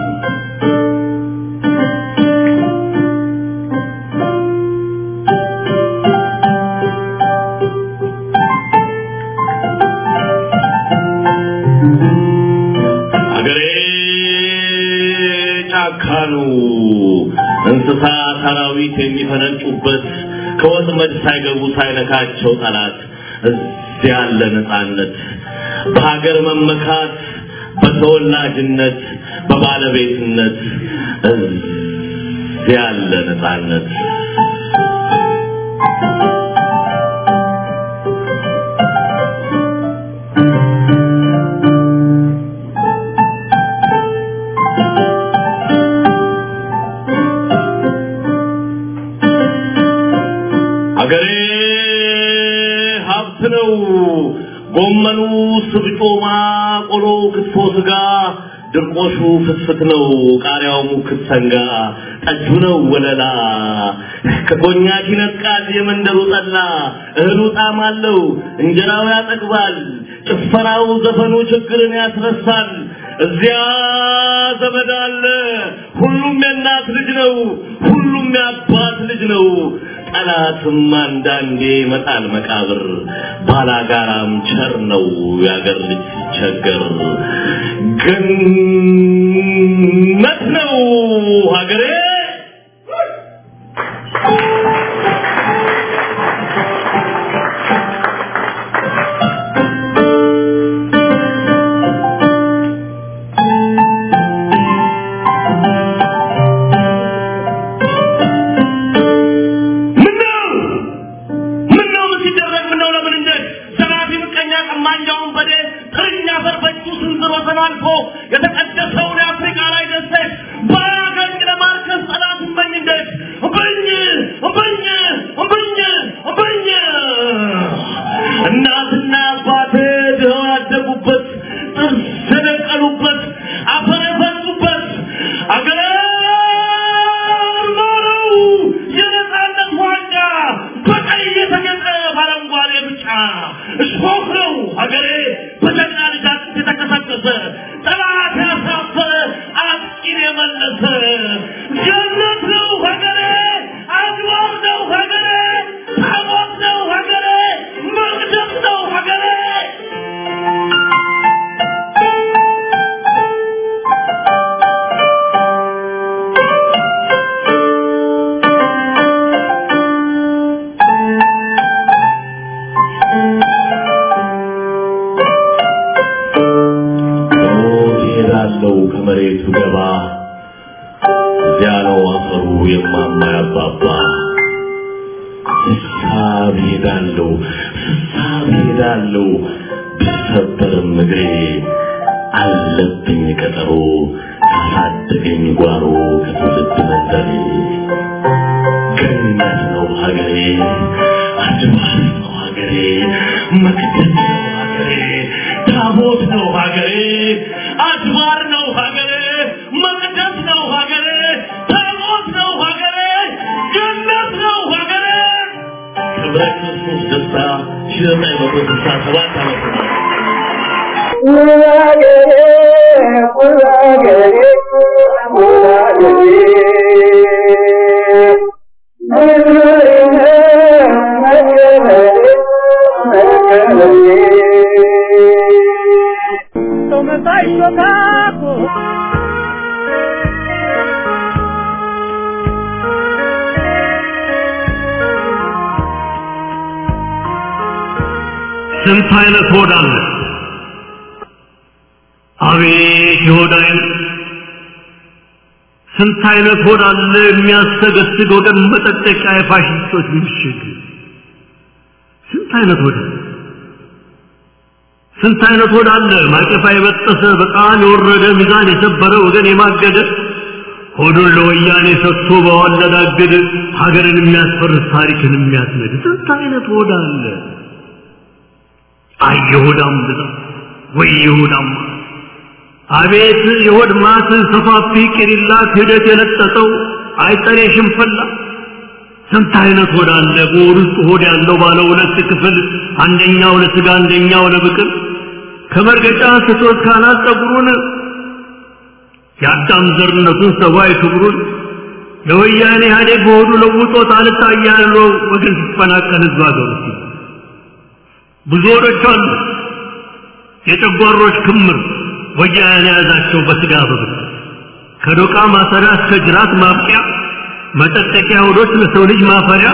አገሬ ጫካ ነው እንስሳ ሰራዊት የሚፈነጩበት ከወጥመድ ሳይገቡ ሳይነካቸው ጠላት እዚያ ያለ ነፃነት በሀገር መመካት በተወላጅነት በባለቤትነት እዚያ ያለ ነፃነት አገሬ ሀብት ነው። ጎመኑ፣ ስብጮማ፣ ቆሎ፣ ክትፎ፣ ስጋ፣ ድርቆሹ ፍትፍት ነው። ቃሪያው ሙክት ሰንጋ፣ ጠጁ ነው ወለላ። ከኮኛክ ይነጥቃል የመንደሩ ጠላ። እህሉ ጣዕም አለው፣ እንጀራው ያጠግባል። ጭፈራው፣ ዘፈኑ ችግርን ያስረሳል። እዚያ ዘመድ አለ። ሁሉም የእናት ልጅ ነው። ሁሉም የአባት ልጅ ነው። ጠላትም አንዳንዴ መጣል መቃብር ባላጋራም ቸር ነው ያገር ልጅ ሲቸገር ገነት ነው ሀገሬ ምነው ምነው ምን ሲደረግ ምነው ለምን እንደት ዘራፊ ምቀኛ ቀማኛውን በዴ ጥርኛ ፈርፈቹ ስንዝሮ ተላልፎ የተቀደሰውን የአፍሪካ ላይ ደሴት በአገኝ ለማርከስ ጠላት እመኝ እንደት እምብኝ እምብኝ እምብኝ እምብኝ እናትና አባቴ ድኸው ያደጉበት ጥርስ የደቀሉበት አፈር የፈሱበት አገር ነው የነፃነት ዋንጫ በቀይ የተጌጠ በአረንጓዴ ብጫ እሾህ ነው ሀገሬ በጀግና ልጅ አጥንት የተከሰከሰ ጠላት ያሳፈረ አጥቂን የመለሰ ገነት ነው ሀገሬ አድዋር ነው ሀገሬ ታቦት ነው ሀገሬ መቅደስ ነው ሀገሬ ሞት ይሄዳለው ከመሬቱ ገባ እዚያ ነው አፈሩ የማማ ያባባ ስሳብ ይሄዳለው ስሳብ ይሄዳለው ብሰበርም እግሬ አለብኝ ቀጠሮ ካሳደገኝ ጓሮ ከትውልድ መንደሬ ገነት ነው ሀገሬ አድባር ነው ሀገሬ መቅደስ ነው ሀገሬ ታቦት ነው ሀገሬ አድባር ነው ሀገሬ መቅደስ ነው ሀገሬ ታቦት ነው ሀገሬ ገነት ነው ሀገሬ ክብረ ክርስቶስ ደስታ ሺህ ዘጠኝ መቶ ስልሳ ሰባት ዓመተ ምህረት ስንት አይነት ሆድ አለ? አቤት የሆድ አይነት! ስንት አይነት ሆድ አለ የሚያሰገስግ ወገን መጠጠቂያ የፋሽስቶች ምሽግ! ስንት አይነት ሆድ አለ! ስንት አይነት ሆድ አለ ማቀፋ የበጠሰ በጣም የወረደ ሚዛን የሰበረ ወገን የማገደ ሆዱን ለወያኔ ሰጥቶ በዋለዳገድ ሀገርን የሚያስፈርስ ታሪክን የሚያስነድ ስንት አይነት ሆድ አለ! አይ የሆዳም ብዛት ወይ የሆዳም ማት! አቤት የሆድ ማት ሰፋፊ ቂሊላ ክህደት የለጠጠው አይጠሬ ሽንፈላ ስንት አይነት ሆድ አለ በሆድ ውስጥ ሆድ ያለው ባለ ሁለት ክፍል አንደኛው ለስጋ አንደኛው ለብቅል ከመርገጫ ስቶት ካናት ጸጉሩን የአዳም ዘርነቱን ሰብአዊ ክብሩን ለወያኔ ኢህአዴግ በሆዱ ለውጦት አልታያለው ወገን ሲፈናቀል ህዝብ ሀገር ውስጥ ብዙ ሆዶች አሉ የጨጓሮች ክምር ወያኔ የያዛቸው በስጋ በብት ከዶቃ ማሰሪያ እስከ ጅራት ማብቂያ መጠጠቂያ ሆዶች ለሰው ልጅ ማፈሪያ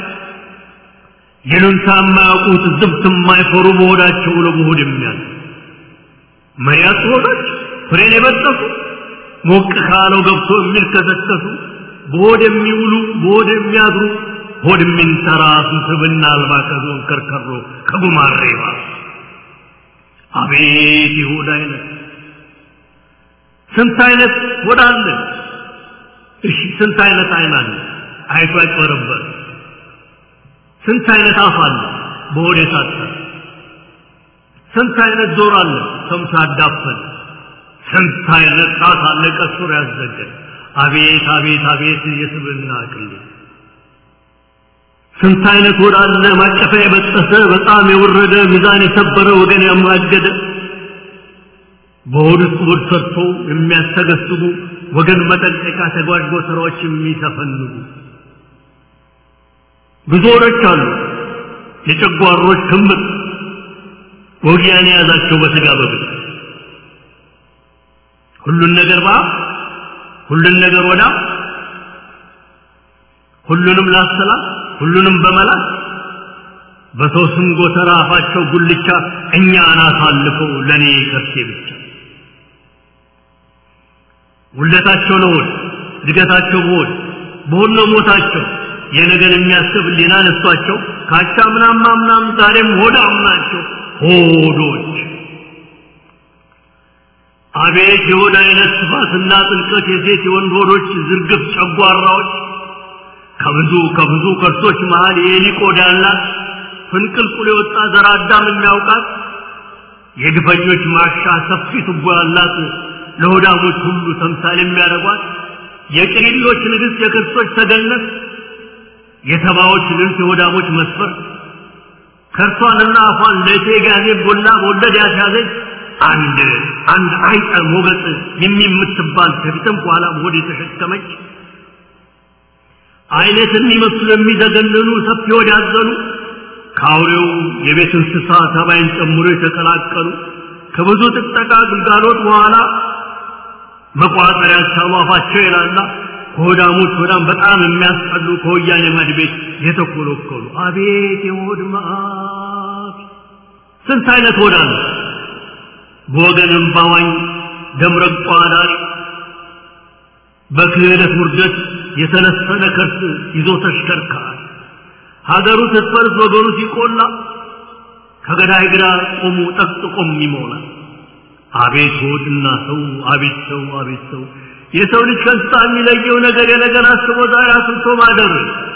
ይሉንታ የማያውቁት ዝብት የማይፈሩ በሆዳቸው ለመሆድ የሚያል መሪያት ሆዶች ፍሬን የበጠሱ ሞቅ ካለው ገብቶ የሚልከሰከሱ በሆድ የሚውሉ በሆድ የሚያድሩ ሆድ የሚንተራሱ ስብና አልባ ከዞን ከርከሮ ከጉማሬ ባሱ አቤት የሆድ አይነት ስንት አይነት ሆድ አለ እሺ ስንት አይነት አይን አለ አይቶ ያጭበረበር ስንት አይነት አፍ አለ በሆድ የታጠረ ስንት አይነት ጆሮ አለ ሰምቶ ያዳፈን ስንት አይነት ጣት አለ ቀሱር ያዘገን አቤት አቤት አቤት የስብና ቅሌ ስንት አይነት ሆድ አለ ማቀፊያ የበጠሰ በጣም የወረደ ሚዛን የሰበረ ወገን ያማገደ በሆድ ውስጥ ሆድ ሰርቶ የሚያስተገስቡ ወገን መጠንቀቂያ ተጓዥ ስራዎች የሚሰፈንጉ ብዙ ሆዶች አሉ የጨጓሮች ክምር ወጊያን የያዛቸው በስጋ በብት ሁሉን ነገር ባ ሁሉን ነገር ወዳ ሁሉንም ላሰላት ሁሉንም በመላት በሰው ስም ጎተራ አፋቸው ጉልቻ እኛን አሳልፈው ለእኔ ከርሴ ብቻ ውለታቸው ለሆድ እድገታቸው በሆድ በሆድ ነው ሞታቸው የነገን የሚያስብ ሊና ነሷቸው ካቻ ምናማ ምናም ዛሬም ሆዳም ናቸው ሆዶች አቤት የሆድ አይነት ስፋትና ጥልቀት የሴት የወንድ ሆዶች ዝርግፍ ጨጓራዎች ከብዙ ከብዙ ከርሶች መሃል የኤሊ ቆዳ ያላት ፍንቅልቁል የወጣ ዘር አዳም የሚያውቃት የግፈኞች ማሻ ሰፊ ቱቦ ያላት ለሆዳሞች ሁሉ ተምሳሌ የሚያደርጓት የቅሪሎች ንግሥት የክርስቶች ተገነት የተባዎች ልንት የሆዳሞች መስፈር ከርሷንና አፏን ለእቴ ጋዜ ቦላ በወለድ ያስያዘች አንድ አንድ አይጠ ሞገጥ የሚምትባል ከፊትም ከኋላም ሆድ የተሸከመች አይነት የሚመስሉ የሚዘገንኑ ሰፊ ሆድ ያዘኑ ከአውሬው የቤት እንስሳ ተባይን ጨምሮ የተቀላቀሉ ከብዙ ጥጠቃ ግልጋሎት በኋላ መቋጠሪያ ሳሉ አፋቸው የላላ ከሆዳሞች ሆዳም በጣም የሚያስጠሉ ከወያኔ መድቤት የተኮለኮሉ አቤት የሆድ መዓት ስንት አይነት ሆዳ ነው በወገን እምባዋኝ ደምረቋ ዳሪ በክህደት ውርደት የተለሰነ ከርስ ይዞ ተሽከርካሪ ሀገሩ ስትፈርስ ወገኑ ሲቆላ ከገዳይ ግራ ቆሙ ጠቅጥቆም ይሞላል አቤት ሆድና ሰው አቤት ሰው አቤት ሰው የሰው ልጅ ከእንስሳ የሚለየው ነገር የነገር አስቦ ዛሬ አስብቶ ማደር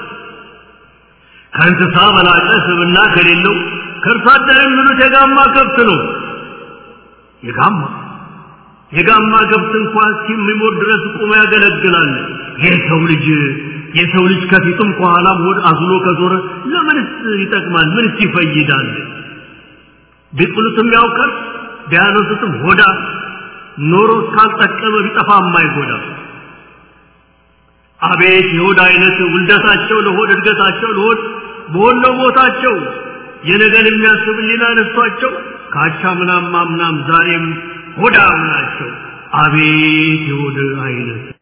ከእንስሳ በላቀ ስብና ከሌለው ከእርሷ አደር የሚሉት የጋማ ከብት ነው የጋማ የጋማ ከብት እንኳን እስኪሞት ድረስ ቁሞ ያገለግላል የሰው ልጅ የሰው ልጅ ከፊቱም ከኋላም ሆድ አዝሎ ከዞረ ለምንስ ይጠቅማል ምንስ ይፈይዳል ቢጥሉትም ያውቃል ቢያነሱትም ሆዳ ኖሮ እስካልጠቀመ ቢጠፋ የማይጎዳ አቤት የሆድ አይነት ውልደታቸው ለሆድ እድገታቸው ለሆድ በሆነ ቦታቸው የነገን የሚያስብ ሊና ነሷቸው ካቻ ምናም ማምናም ዛሬም ሆዳም ናቸው አቤት የሆድ አይነት